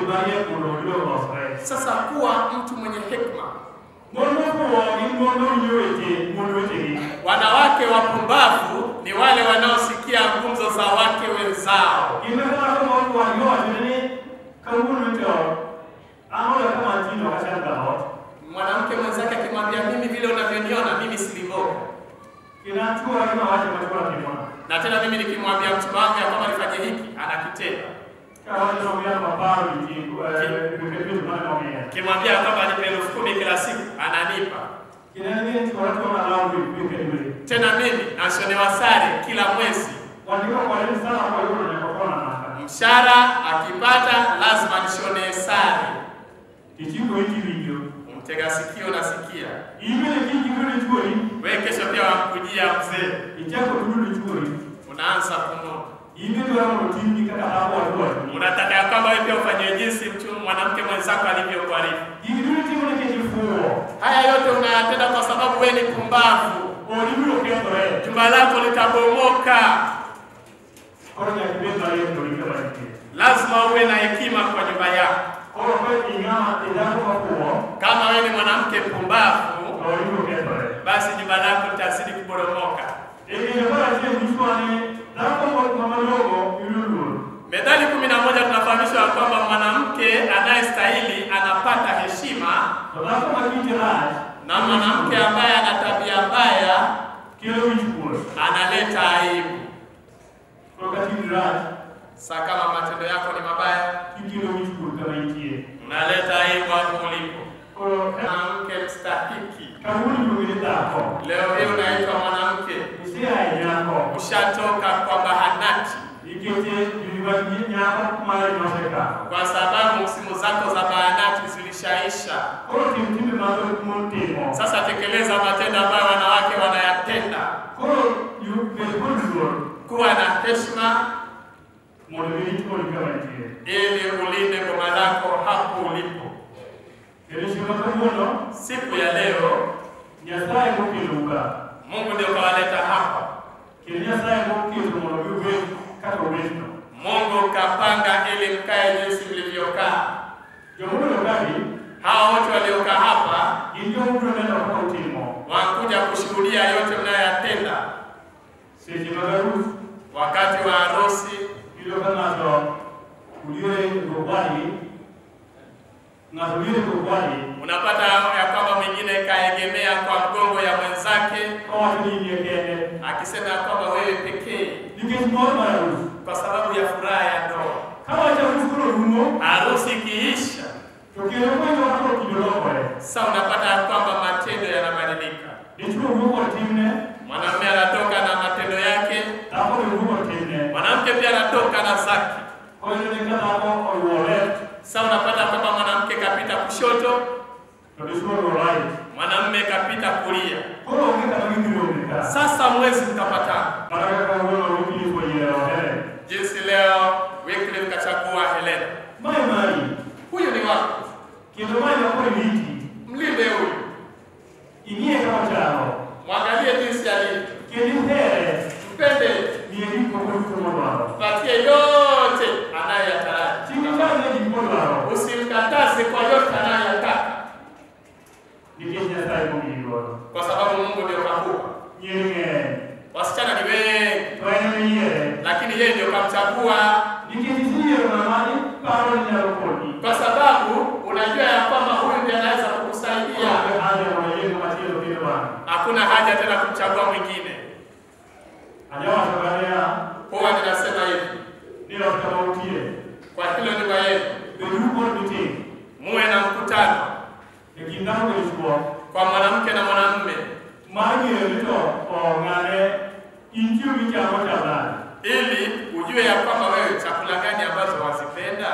mariek mondo oyud olosre. Sasa kuwa mtu mwenye hekima. Mon mofuwo gin mon mawinjo weche mon wetegi. Wanawake wapumbavu ni wale wanaosikia gumzo za wake wenzao. Gin kaka dhako moro wadgi owachone ni kawuono to an oda kama atino ok achal galot. Mwanamke mwenzake akimwambia mimi vile unavyoniona mimi silivoko. Kendo an chuora gima wacho ma chuora timona. Na tena mimi nikimwambia mchumba wangu ya kwamba nifanye hiki, anakitenda. Kawacho nomiya maparo wiki wikendi mane nomiya. Kimwambia kwamba nipe elfu kumi kila siku, ananipa. Kendo en ni chuora chuora lawo wikendi wikendi. Tena mimi nashonewa sare kila mwezi. Wandiko kwale sana kwa yudo nyaka kona naka. Mshahara akipata lazima nishone sare. Ichiko iki winjo. Mtega sikio nasikia. Ibele kiki kule chuori. Wewe kesho pia wakujia mzee. Ichako tudu chuori. Unaanza kunona. Ibe dwaro motini kaka hapo wadwaro. Unataka ya kwamba wewe pia ufanye jinsi mtu mwanamke mwenzako alivyokuarifu. Ibile timo na kejifuo. Haya yote unayatenda kwa sababu wewe ni pumbavu. Olibiro kethore. Jumba lako litabomoka. Koro nyaka ibed mariek to ringe mariek. Lazima uwe na hekima kwa nyumba yako. Koro ka ing'ama idhako mafuo. Kama wewe ni mwanamke pumbavu, olibiro kethore. basi jumba lako litazidi kuboromoka. Ekinde mar achiel nyiso ni dhako mamalogo yudo luor. Methali kumi na moja tunafahamishwa ya kwamba mwanamke anayestahili anapata heshima To dhako ma kite rach na mwanamke ambaye ana tabia mbaya kelo wichkuot. analeta aibu. Koro ka timi rach Sa kama matendo yako ni mabaya, ikelo wichkuot kama intie. unaleta aibu hapo ulipo. Koro Mwanamke mstahiki, kawuono iluongo ni dhako. leo hii unaitwa mwanamke, Isea e nyako. ushatoka kwa bahanati, Nikech jumagi nyako mari nosekalo. kwa sababu simu zako za bahanati zilishaisha. Koro tim timbe mathoth mon timo. Sasa tekeleza matendo ambayo wanawake wanayatenda. Koro yu- bed kod luor Kuwa na heshima mondo irit kodi kama intie. ili ulinde boma lako hapo ulipo. Kendo chieng' ma kawuono Siku ya leo Nyasaye mokelo ka. Mungu ndio kawaleta hapa. Kendo Nyasaye moketo mondo giwed kaka owetno. Mungu kapanga ili mkae jinsi mlivyokaa. Jomobedo kagi Hawa wote waliokaa hapa gin joma biro neno kaka utimo. wakuja kushuhudia yote mnayoyatenda. Seche mag arus Wakati wa harusi iyudo ka ng'ato oliere gogwadi ng'ato oliere gogwadi unapata ya kwamba mwingine kaegemea kwa mgongo ya mwenzake kawacho ni in kende akisema ya kwamba wewe pekee, nikech mor mar arus. kwa sababu ya furaha ya ndoa. Ka wach arus koro rumo Harusi ikiisha, to kendo kwenyo koro kido lokore. sasa unapata ya kwamba matendo yanabadilika. Dichwo wuok kod timne, Mwanamume anatoka na matendo yake, dhako be wuok kod timne. mwanamke pia anatoka na zake. Koro ni ka dhako oluwo left Sasa unapata kwamba mwanamke kapita kushoto, to dichwo oluwo right. mwanamume kapita kulia. Koro onge kama gidhiromo ka. Sasa mwezi mkapatana. Mana kaka kawuono Wycliffe oyiero Helen. Jinsi leo Wycliffe kachagua Helena. Mae mari. Huyu ni wako, Kendo mae makoro riti. mlinde huyu, Ing'iye kaka ochalo. mwangalie jinsi alivyo, Kendo ihere. mpende, Miye gik moko duto modwaro. patie yote anayoyataraji, Chik itamne gik modwaro. usimkataze kwa yote anayoyataka, Nikech Nyasaye momiyi godo. kwa sababu Mungu ndio kakupa. Nyiri ng'eny. Wasichana ni wengi, To en emiyiere. lakini yeye ndio kamchagua, Nikech iseyiero ng'ama iparo ni nyalo konyi. kwa sababu unajua ya kwamba huyu ndiye anaweza kukusaidia. Onge haja mondo iyiego machielo kendo bang'e. Hakuna haja tena kumchagua mwingine. Ajawacho ga niya, Huwa ninasema hivi, ni ot kama utie. kwa hilo nyumba yenu Beduru kod meeting. muwe na mkutano E kind dhako gi dichwo. kwa mwanamke na mwanamume, Mar ng'eyo ni to o ng'ane intiyo gi chamo chal nade. ili ujue ya kwamba wewe chakula gani ambazo wazipenda.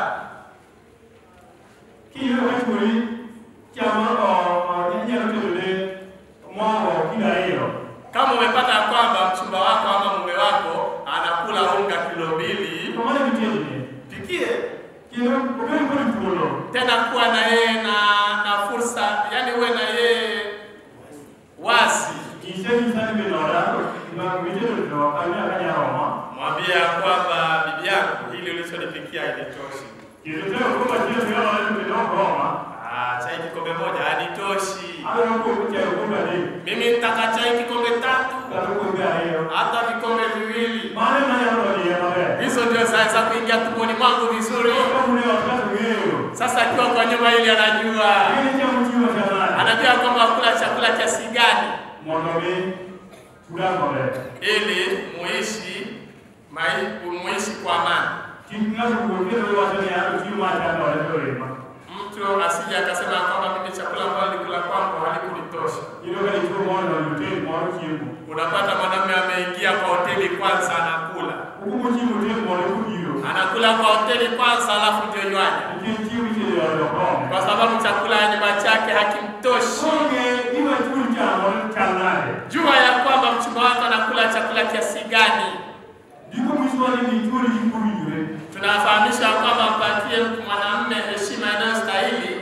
Kiyudo ka chuori chamo o nyalo tedone mogo kilo ariyo. Kama umepata ya kwamba mchumba wako ama mume wako anakula unga kilo mbili, To mano mitedone. pikie Kendo obed kod thuolo. tena, kuwa na yeye na na fursa, yani uwe na yeye wazi, Nyise ni sani be noda, ma mitedo to kanya kanya roma. mwambie ya kwamba bibi yangu, hili ulichonipikia ilitoshi. Kilitaka kupa jinsi kama wale kidogo Roma. Ah, chai kikombe moja hanitoshi. Hayo huko kucha kumba ni. Mimi nitaka chai kikombe tatu. Tutakumbia hiyo. Hata vikombe viwili. Maana na yao ndio mabe. Hizo ndio zaweza kuingia tumboni mwangu vizuri. Kama ni wakati wewe. Sasa akiwa kwa nyumba hili anajua. Ile cha mjua cha nani? Anajua kwamba kula chakula kiasi gani Mwanaume tugambe. ili muishi mai muishi kwa amani. Kingazo kuongeza wale watu ni hapo kiuma cha wale wale. Mtu asije akasema kwamba mimi chakula ambacho nilikula kwangu halikunitosha. Ile kale tu mwana wa mtemi mwana kimu. Unapata mwanamume ameingia kwa hoteli kwanza anakula. Huko kimu temu mwana kujio. Anakula kwa hoteli kwanza alafu ndio nywaji. Kimu kile ya Roma. Kwa sababu chakula ya nyumba chake hakimtoshi. Songe iwe tu cha mwana cha nani. Jua ya kwamba mchumba wako anakula chakula kiasi gani. Ndiko mwiswali ni tuli kikuriwe. Tunafahamisha kwamba mpatie mwanamume heshima inayostahili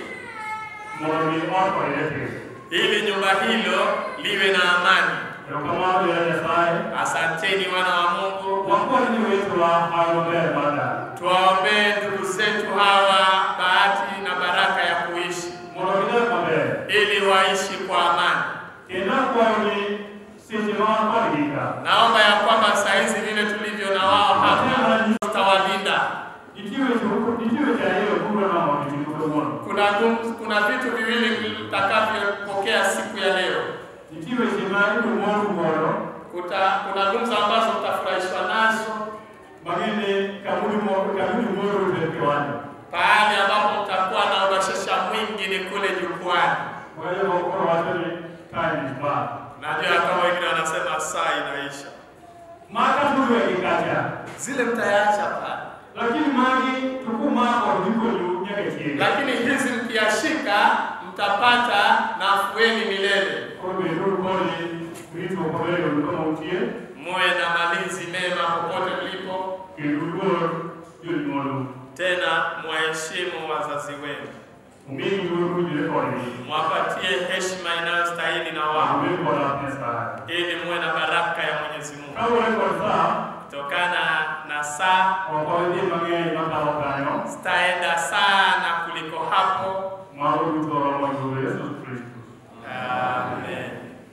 Mwana ni wako yake. ili nyumba hilo liwe na amani. Kama ya Nyasaye. Asanteni wana wa Mungu. Wakuwa ni wetu wa hayobe mada. Tuwaombee ndugu zetu hawa bahati na baraka ya kuishi Mwana mabe. ili waishi kwa amani. Tena kwa ni sisi wa kwa Naomba ya kwamba saa hizi vile tulivyo na wao hapa tutawalinda. Ikiwe ikiwe cha hiyo kuna na mwanamke Kuna gum- kuna vitu viwili mtakavyopokea siku ya leo. Ikiwe simani mwangu mwana. Kuta, kuna gumzo ambazo mtafurahishwa nazo Magene kamuni mwana kamuni mwana utekwani. pahali ambapo mtakuwa na ubashasha mwingi ni kule jukwani. Kwa hiyo kwa watu ni time is bad. Najua kama wengine wanasema saa inaisha, Maka tu ya kikacha. zile mtayaacha pale, Lakini magi tukuma kwa ndiko nyake chini. lakini hizi mkiyashika mtapata nafueni milele. Kwa hiyo ndio kwa ni vitu kwa leo kama utie. Muwe na malinzi mema popote mlipo, Kirugo hiyo ni mwana. tena mwaheshimu wazazi wenu, Mimi ndio kujile kwa ni. mwapatie heshima inayostahili na wao, Mimi kwa na pesa. ili muwe na baraka ya Mwenyezi Mungu Kama wewe kwa saa kutokana na saa Wakwawezi mang'eny makalo kanyo zitaenda sana kuliko hapo. mauru toro mwanzo Yesu Kristo. Amen.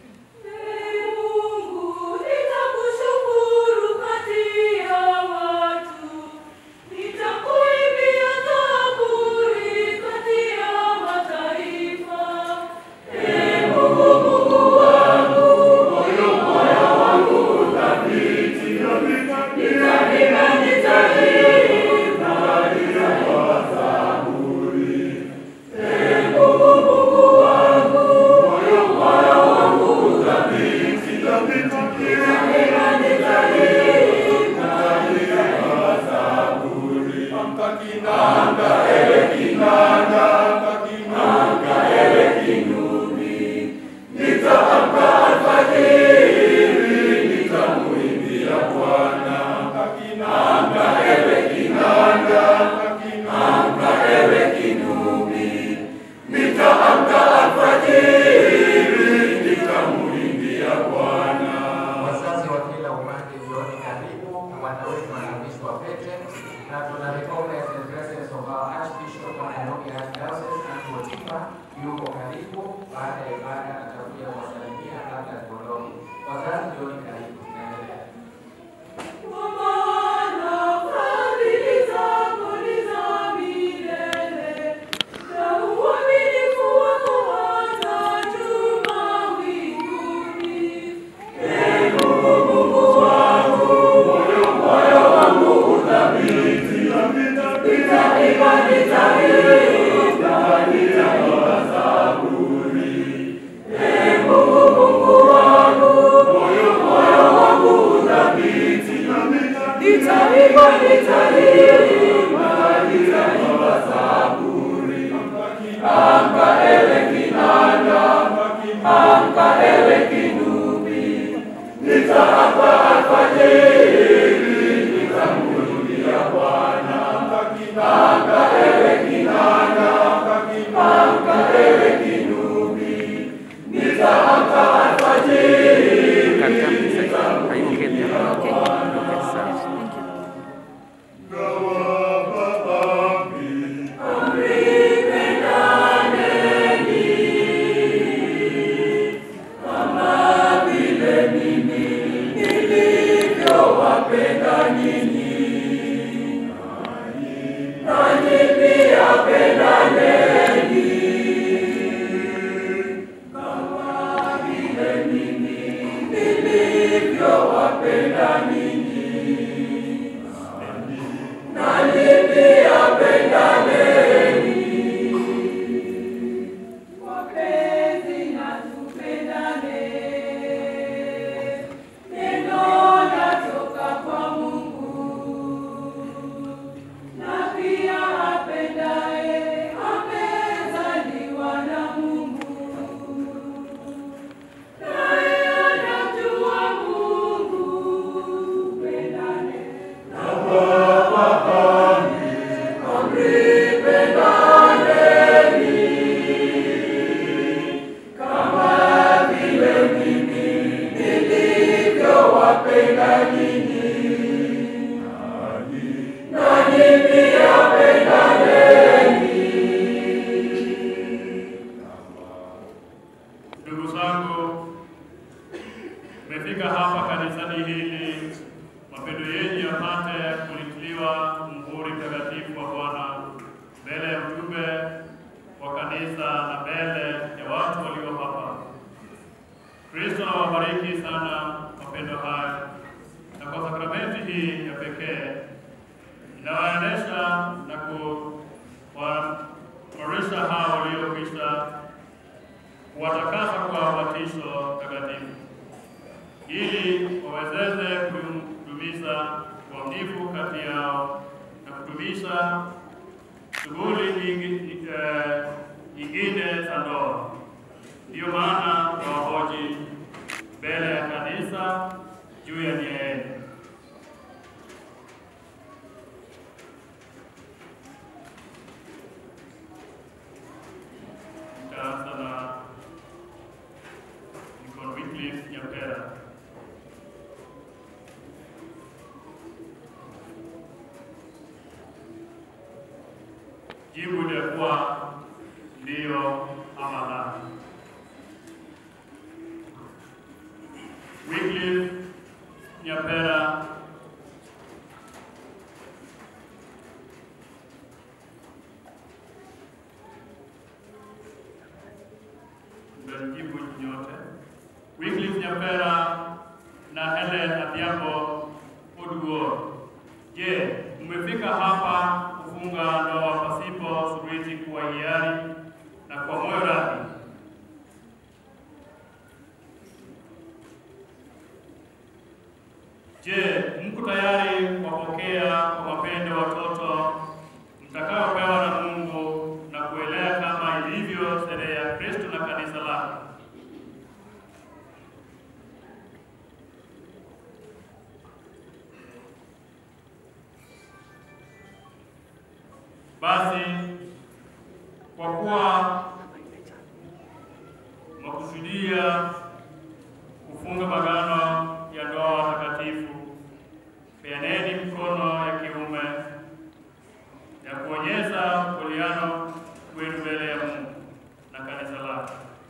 Wazazi wa kila upande jioni karibu, wana wetu wanavishwa pete na tuna recognize the presence of our Archbishop wa Nairobi Archdiocese and Motifa yuko karibu. Baada ya ibada atakuja kuwasalimia kabla ya kuondoka. Wazazi jioni karibu, tunaendelea. Thank you. kanisa na mbele ya watu walio hapa. Kristo awabariki sana mapendo haya, na kwa sakramenti hii ya pekee inawaendesha na kuwaimarisha hao waliokwisha kuwatakasa kwa ubatisho takatifu ili wawezeze kudumisha uaminifu kati yao na kudumisha shughuli nyingi- eh, nyingine za ndoa. Ndiyo maana wahoji mbele ya kanisa juu ya nia yenu. Nitaanza na Deacon Wycliffe Nyapera. Jibu litakuwa ndio ama la. Wycliffe Nyapera mtajibu nyote. Wycliffe Nyapera na Helen Adhiambo Oduor. Je, mmefika hapa kufunga ndoa pasipo shuruti kwa hiari na kwa moyo radhi? Je, mko tayari kuwapokea kwa mapendo watoto mtakaopewa na Mungu na kuelea kama ilivyo sherehe ya Kristo na kanisa lake? Basi kwa kuwa makusudia kufunga magano ya ndoa takatifu, peaneni mkono ya kiume ya kuonyesha uliano wenu mbele ya Mungu na kanisa lake.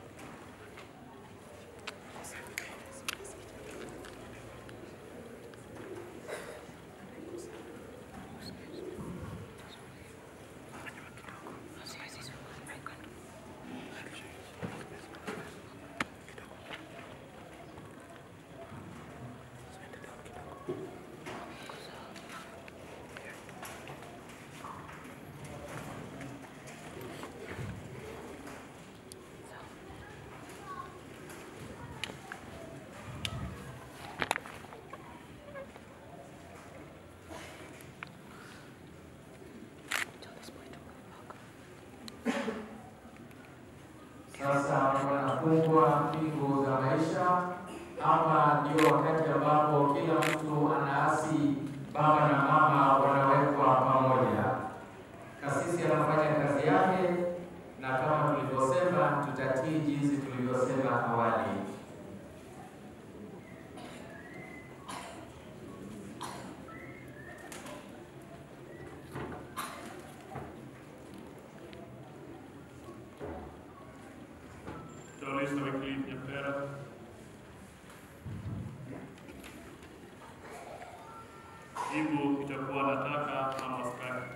Sasa wanafungwa mbingu za maisha. Hapa ndio wakati ambapo kila mtu anaasi, baba na mama wanawekwa pamoja. Kasisi anafanya kazi yake, na kama tulivyosema, tutatii jinsi tulivyosema awali. Tolista Wycliffe Nyapera. Jibu itakuwa nataka ama sitaki.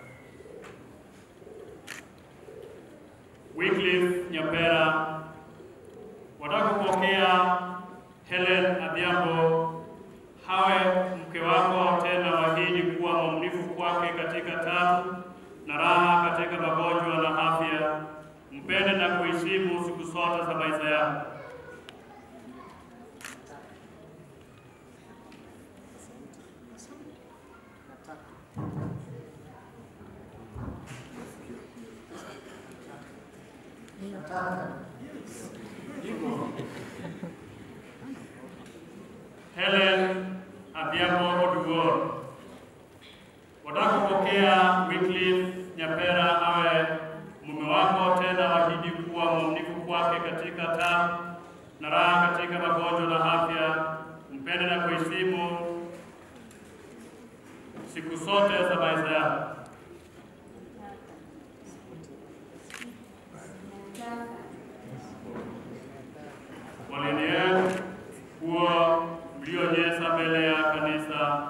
Wycliffe Nyapera, wataka kupokea Helen Adhiambo hawe mke wako, tena wahidi kuwa mwaminifu kwake katika taabu na raha, katika magonjwa na afya, mpende na kuheshimu siku zote za maisha yako. Helen Adhiambo Oduor, wataka kupokea Wycliffe Nyapera awe mume wako, tena wahidi kuwa mwaminifu kwake katika taabu na raha, katika magonjwa na afya, mpende na kuheshimu siku zote za maisha yako. Walinieni kuwa mlionyesha mbele ya kanisa.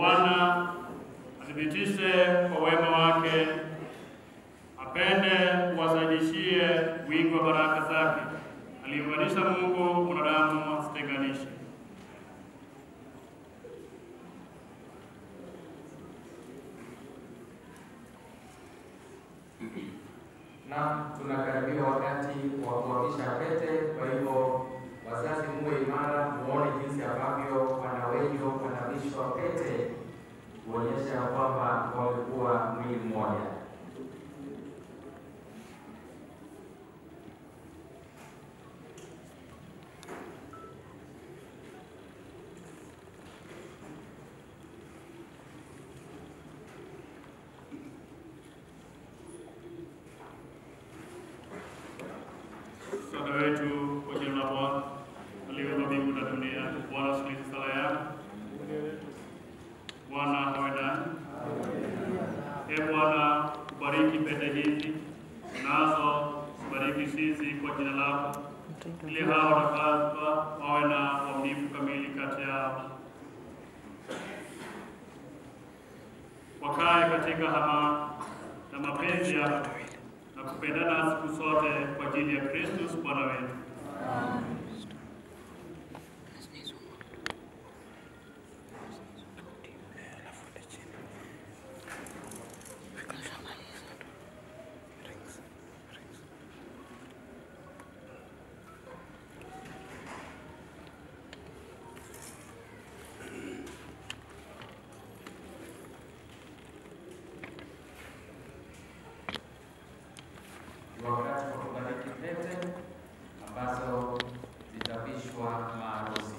Bwana athibitishe kwa wema wake, apende uwasaidishie wingi wa baraka zake. Aliunganisha Mungu, mwanadamu asitenganishe. na tunakaribia wakati wa kuhamisha pete. Kwa hivyo, wazazi, muwe imara, muone jinsi ambavyo wana wenyu wanavishwa pete kuonyesha ya kwamba wamekuwa mwili mmoja. Msaada wetu kwa jina la Bwana aliyeumba mbingu na dunia. Bwana, sikiliza sala yako. Bwana awe nanyi. E Bwana, ubariki pete hizi nazo bariki sisi kwa jina lako, ili hao watakazwa wawe na uaminifu kamili kati yao, wakae katika hama na mapenzi yako na kupendana siku zote kwa ajili ya Kristus Bwana wetu. Ni wakati wa kubariki pete ambazo zitavishwa maarusi.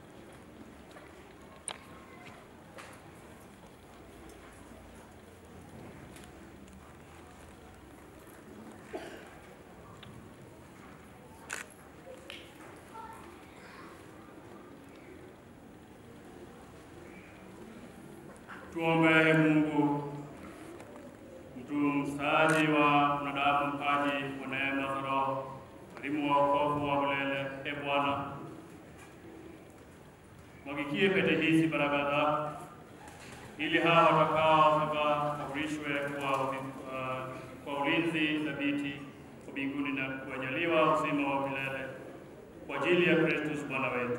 Tuombe Ee Mungu, mtunzaji wa mwanadamu, mpaji wa neema za Roho, mwalimu wa wokovu wa milele. E Bwana, mwagikie pete hizi baraka zako, ili hawa watakao wakafurishwe kwa, uh, kwa ulinzi thabiti wa mbinguni na kuwajaliwa uzima wa milele kwa ajili ya Kristus Bwana wetu.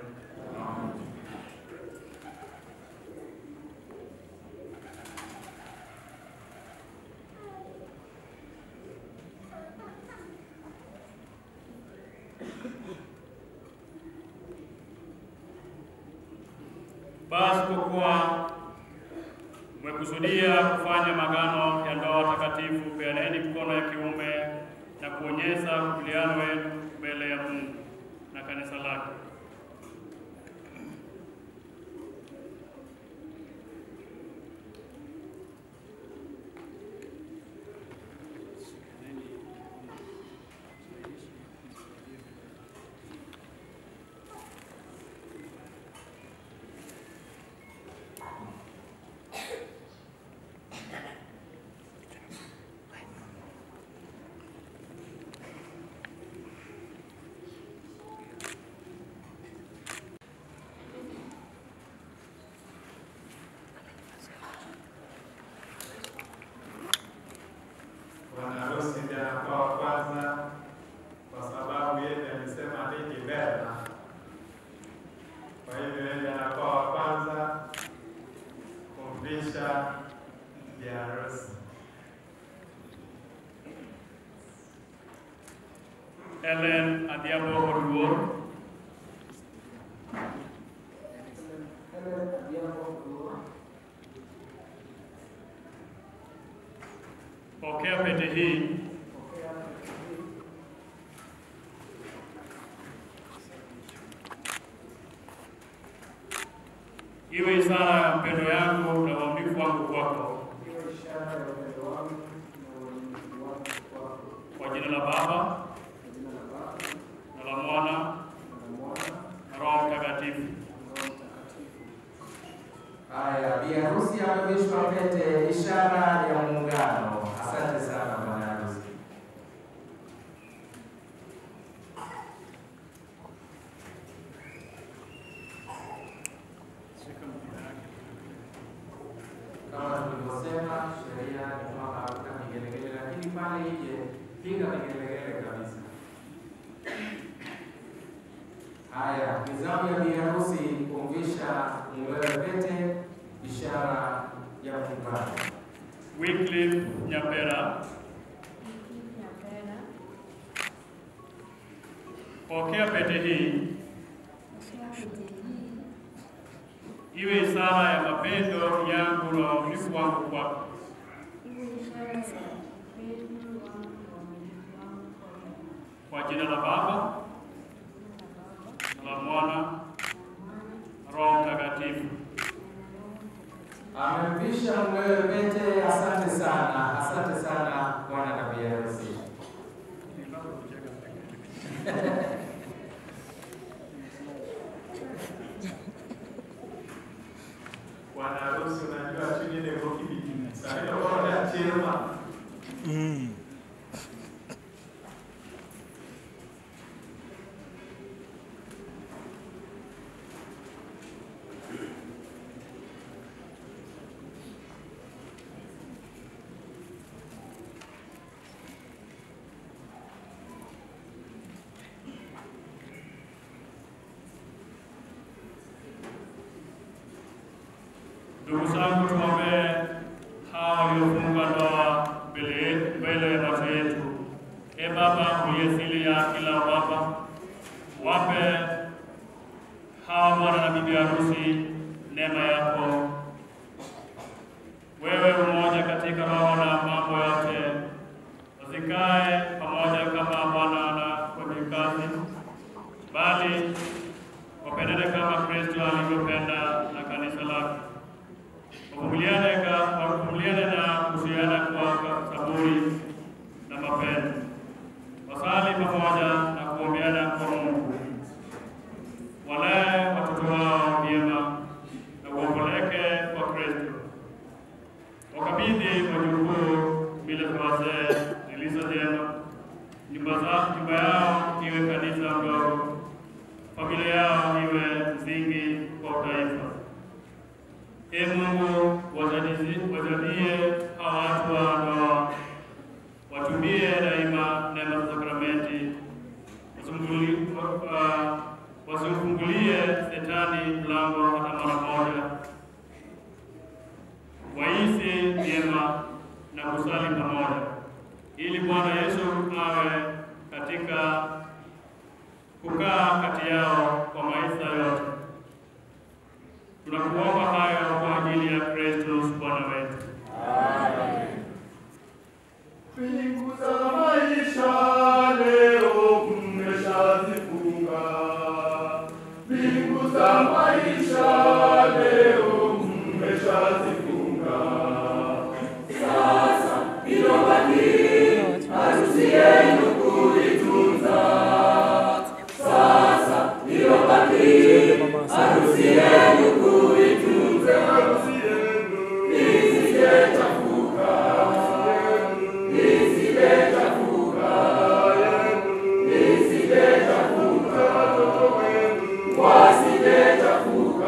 Basi kwa kuwa mmekusudia kufanya magano ya ndoa takatifu, peaneni mkono ya kiume na kuonyesha ukubaliano wenu mbele ya Mungu na kanisa lake. Bwana harusi ndiye anakuwa wa kwanza kwa sababu yeye amesema hiki mbele. Kwa hivyo yeye anakuwa wa kwanza kumvisha bibi harusi. Ellen Adhiambo Oduor, pokea pete hii iwe ishara ya mpendo yangu na uaminifu wangu kwako, kwa jina la Baba na la Mwana na Roho Mtakatifu. Haya, bi harusi amevishwa pete, ishara ya muungano. Asante sana bwana harusi. Kama tulivyosema, sheria ni kwamba hakuna vigelegele, lakini pale nje piga Haya, ni zamu ya biharusi kumvisha mumewe pete, ishara ya kuungana. Wycliffe Nyapera, pokea pete hii iwe ishara ya mapendo yangu na uaminifu wangu kwako. Kwa jina la Baba na la Mwana Roho Mtakatifu. Amemvisha mumewe pete. Asante sana, asante sana bwana na bi harusi. Bwana harusi unajua chini ile kwa kibiti. Sasa ndio kwa chema. Ndugu zangu, tuombee hawa waliofunga ndoa mbele mbele ya macho yetu. E Baba uliye siri ya kila baba, wape hawa bwana na bibi harusi neema yako. Wewe umoja katika roho na mambo yote, wasikae pamoja kama bwana na wajakazi, bali wapendane kama Kristo alivyopenda na kanisa lake wavumiliane ka- wavumiliane na kuzuiana kwa saburi na mapendo, wasali pamoja na kuombeana kwa Mungu, walee watoto wao vyema na kuwapeleke kwa Kristo, wakabidhi wajukuu bila za wazee zilizo jema, nyumba za nyumba yao iwe kanisa ndogo, familia yao iwe msingi kwa utaifa. Ee Mungu, wajalizi- wajalie hawa watu wa ndoa watumie daima neema za sakramenti, wasifunguli- wa- wa- wasimfungulie shetani mlango hata mara moja, waishi vyema na kusali pamoja, ili Bwana Yesu awe katika kukaa kati yao kwa maisha yote. Tunakuomba hayo kwa ajili ya Kristo Bwana wetu. Mbingu za maisha leo mmeshazifunga, mbingu za maisha leo mmeshazifunga. Sasa ilobaki harusi yenu kuitunza. Sasa ilobaki harusi yenu kuitunza. Harusi yenu isijechafuka isijechafuka, isijechafuka, wasijechafuka,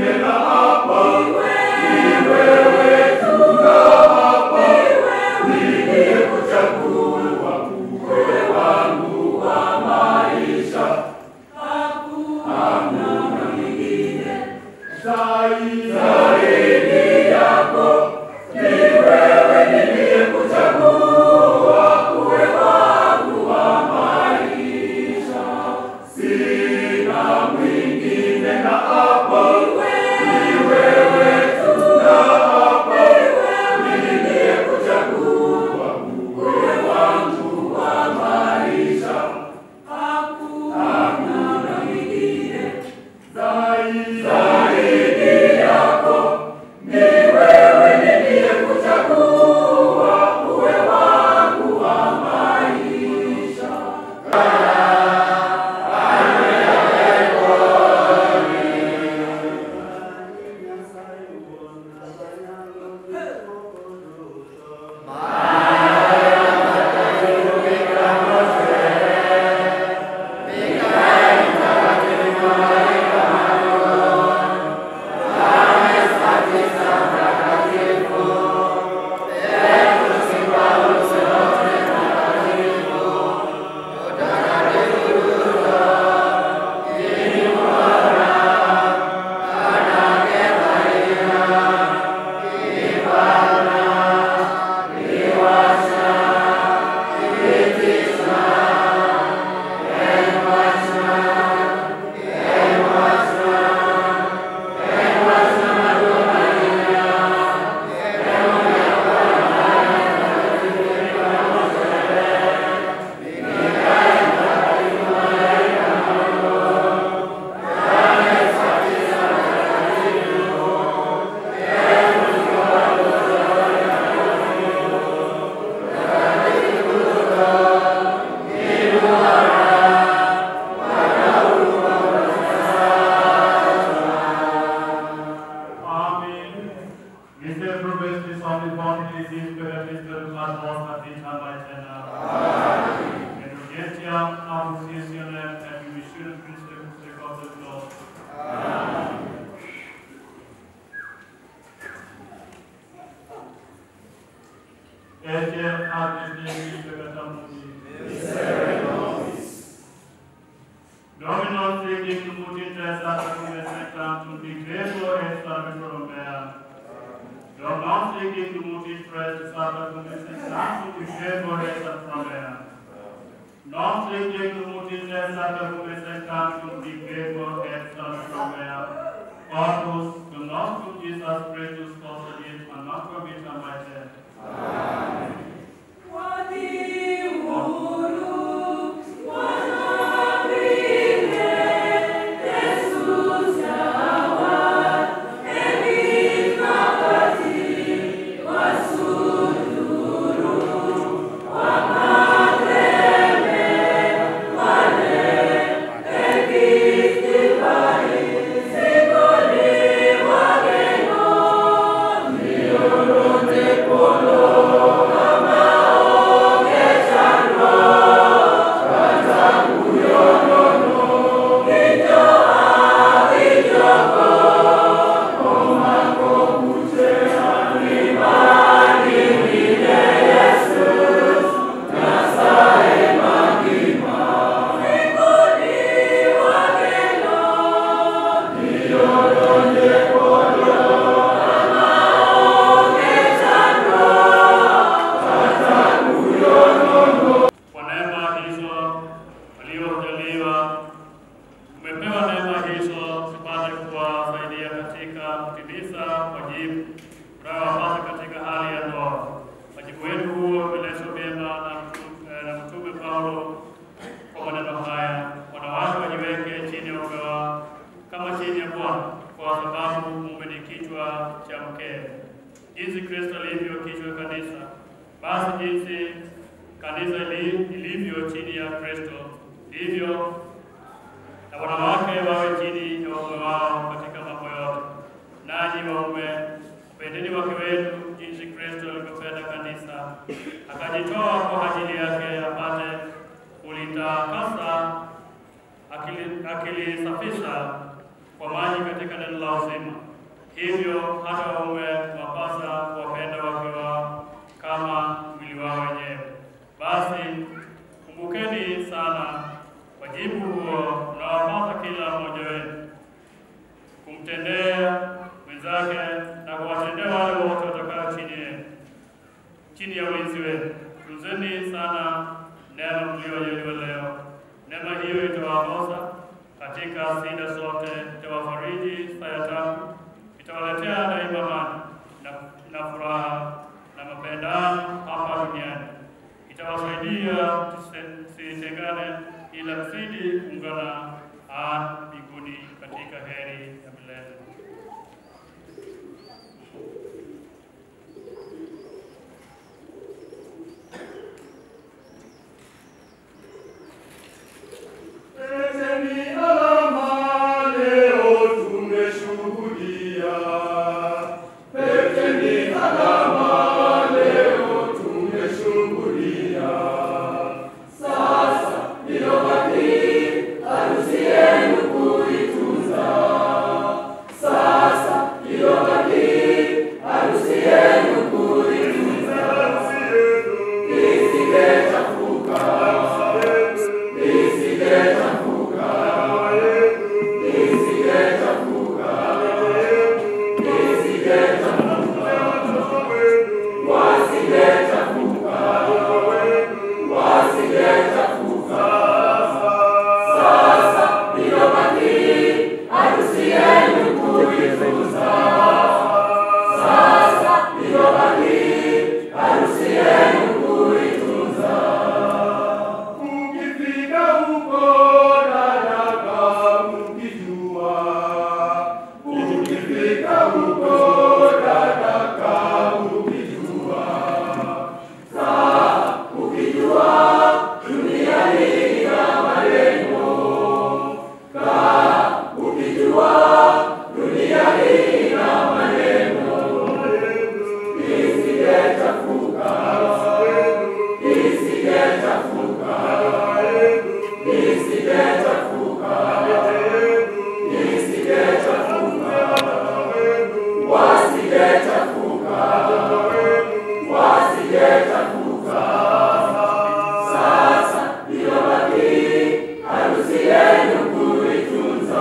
Dominus Regis Mutites Sacrum et Sanctum Dicretur et Salvator Mea. Dominus Regis Mutites Sacrum et Sanctum Dicretur et Salvator Mea. Non Regis Mutites Sacrum et Sanctum Dicretur et Salvator Mea. Corpus cum nostrum Jesus Christus custodit a nostra vita mater. Amen. Kwa neema hizo waliojaliwa, umepewa neema hizo zipate kuwasaidia katika kutimiza wajibu unaowapasa katika hali ya ndoa. Wajibu wenu huo umeelezwa vyema na mtu- eh, na Mtume Paulo kwa maneno haya: wanawake wajiweke chini ya waume wao kama chini ya Bwana, kwa sababu mume ni kichwa cha mkewe, jinsi Kristo alivyo kichwa kanisa. Basi jinsi kanisa ili- ilivyo chini ya Kristo, ndivyo na wanawake wawe chini ya waume wao katika mambo yote. Nanyi waume, pendeni wake wenu jinsi Kristo alivyopenda kanisa, akajitoa kwa ajili yake apate kulitakasa, akili- akilisafisha kwa maji katika neno la uzima. Hivyo hata waume wapasa kuwapenda wake wao kama mwili wao wenyewe. Basi kumbukeni sana wajibu huo unaowapasa kila mmoja wenu kumtendea mwenzake na kuwatendea wale wote watakao chini yenu, chini ya ulinzi wenu. Tunzeni sana neema mliyojaliwa leo. Neema hiyo itawaongoza katika shida zote, itawafariji saa ya taabu, itawaletea daima amani na, na furaha na mapendano hapa duniani, itawasaidia msitengane, ila mzidi kuungana ah, mbinguni katika heri ya milele. Peteni alama leo tumeshuhudia. Peteni alama leo tumeshuhudia. Sasa iliyobaki harusi yenu kuitunza. Sasa iliyobaki harusi yenu kuitunza. Isigechafuka. Isigechafuka. Isigechafuka. Isigechafuka. Wasigechafuka. Wasigechafuka. Sasa iliyobaki harusi yenu kuitunza. Sasa iliyobaki harusi yenu kuitunza. Mkifika huko dada, mkijua. Mkifika huko dada, mkijua. Saa ukijua dunia hii ina maneno. Kaa ukijua dunia hii ina maneno. Isigechafuka. Isigechafuka. Isigechafuka. Isigechafuka. Wasigechafuka. Wasigechafuka. Sasa iliyobaki harusi yenu kuitunza.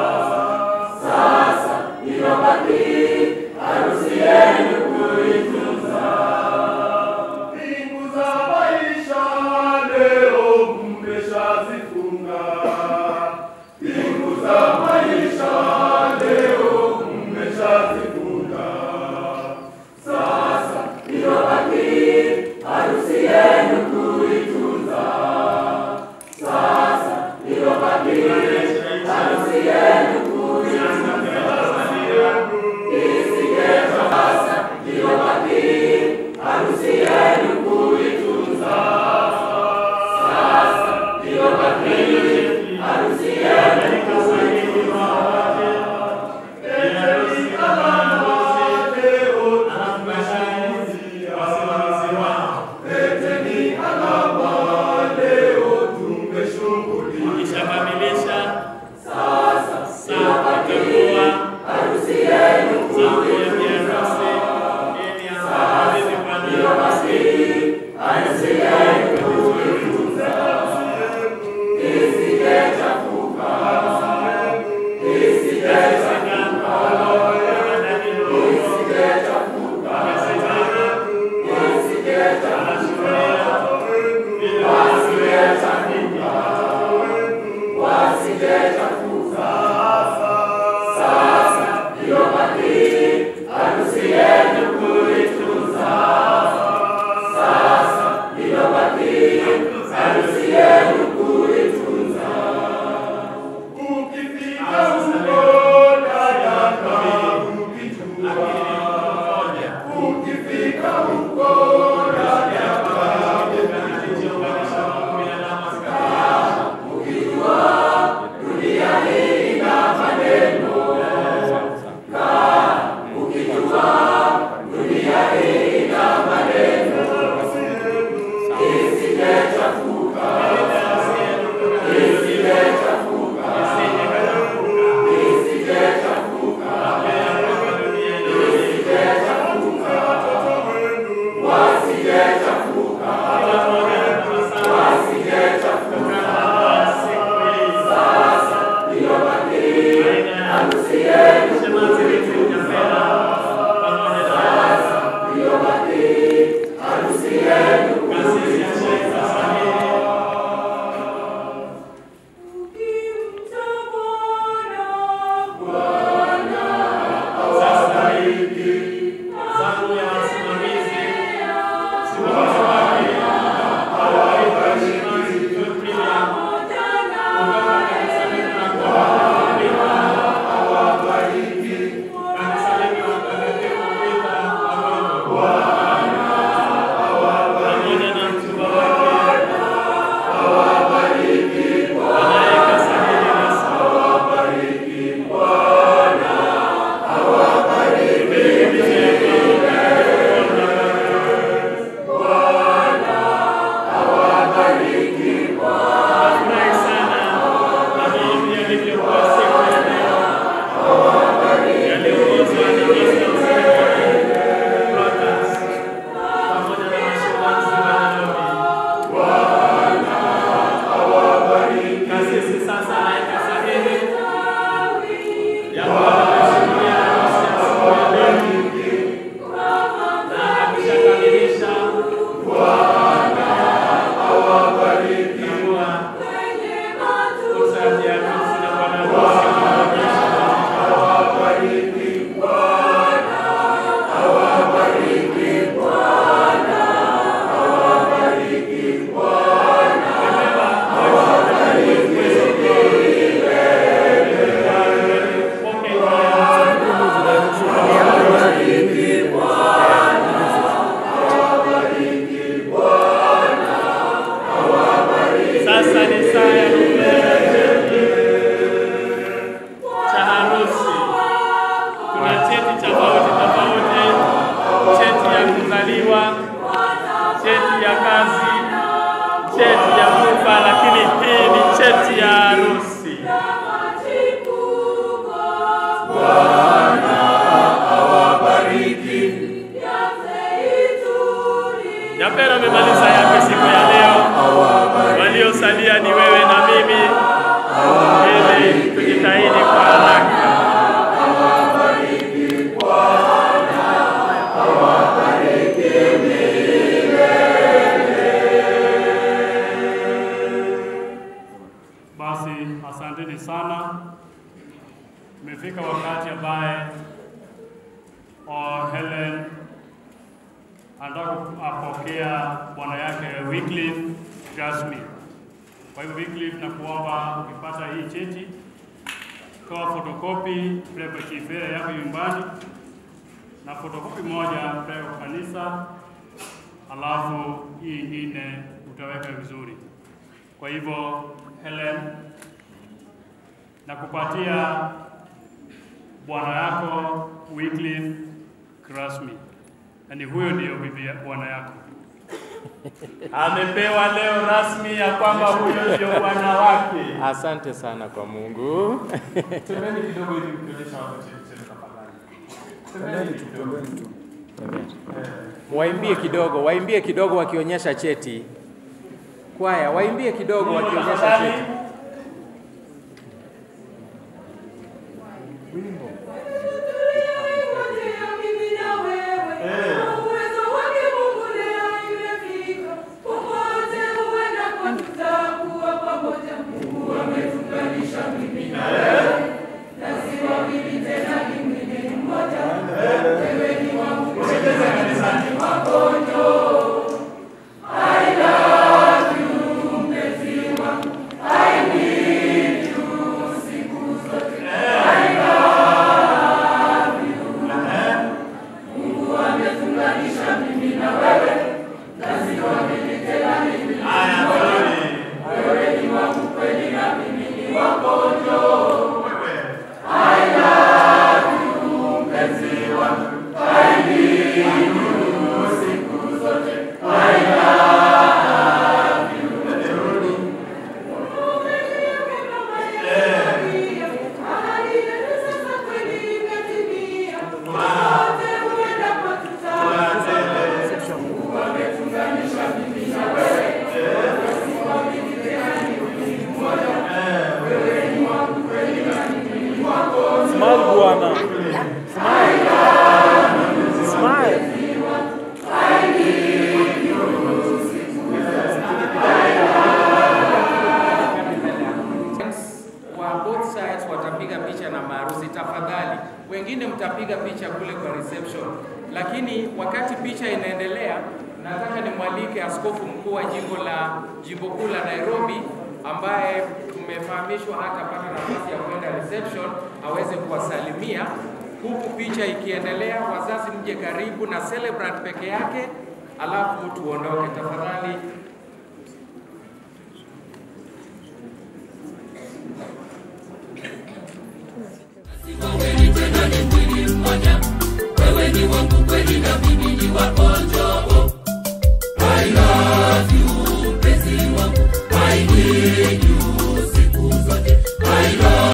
Sasa iliyobaki harusi yenu kuitunza. Mbingu za maisha leo mmeshazifunga. Mbingu za maisha leo mmeshazifunga. Sasa iliyobaki harusi yenu kuitunza. Sasa iliyobaki harusi yenu kuitunza. Isigechafuka. Sasa iliyobaki Sasa ni saa ya kupeana cheti cha harusi. Kuna cheti tofauti tofauti, cheti ya kuzaliwa, cheti ya kazi, cheti ya kufa, lakini hii ni cheti ya harusi. Nyapera amemaliza yake siku ya leo, waliosalia ni wewe na mimi, ili tujitahidi kwa haraka. Basi asanteni sana. Imefika wakati ambaye oh, Helen anataka apokea bwana yake Wycliffe Gasmi. Kwa hivyo Wycliffe, na kuomba ukipata hii cheti, toa fotokopi peleka kifera yako nyumbani na fotokopi moja peleka kwa kanisa, alafu hii ingine utaweka vizuri. Kwa hivyo Helen, nakupatia bwana yako Wycliffe Rasmi, yaani huyo ndiyo bibi ya- bwana yako. Amepewa leo rasmi ya kwamba huyo ndio bwana wake. Asante sana kwa Mungu. Semeni kidogo ili mkionyesha watu cheti chenu tafadhali. Semeni kidogo. Waimbie kidogo, waimbie kidogo wakionyesha cheti. Kwaya, waimbie kidogo wakionyesha cheti. I Smile bwana. Smile. Smile. wa both sides watapiga picha na maharusi. Tafadhali, wengine mtapiga picha kule kwa reception, lakini wakati picha inaendelea, nataka nimwalike askofu mkuu wa jimbo la jimbo kuu la Nairobi ambaye tumefahamishwa hatapata nafasi ya kwenda reception aweze kuwasalimia huku picha ikiendelea. Wazazi mje karibu na celebrant peke yake, alafu tuondoke tafadhali. wewe ni wangu kweli na mimi ni wako Jobo. I love you mpenzi wangu, I need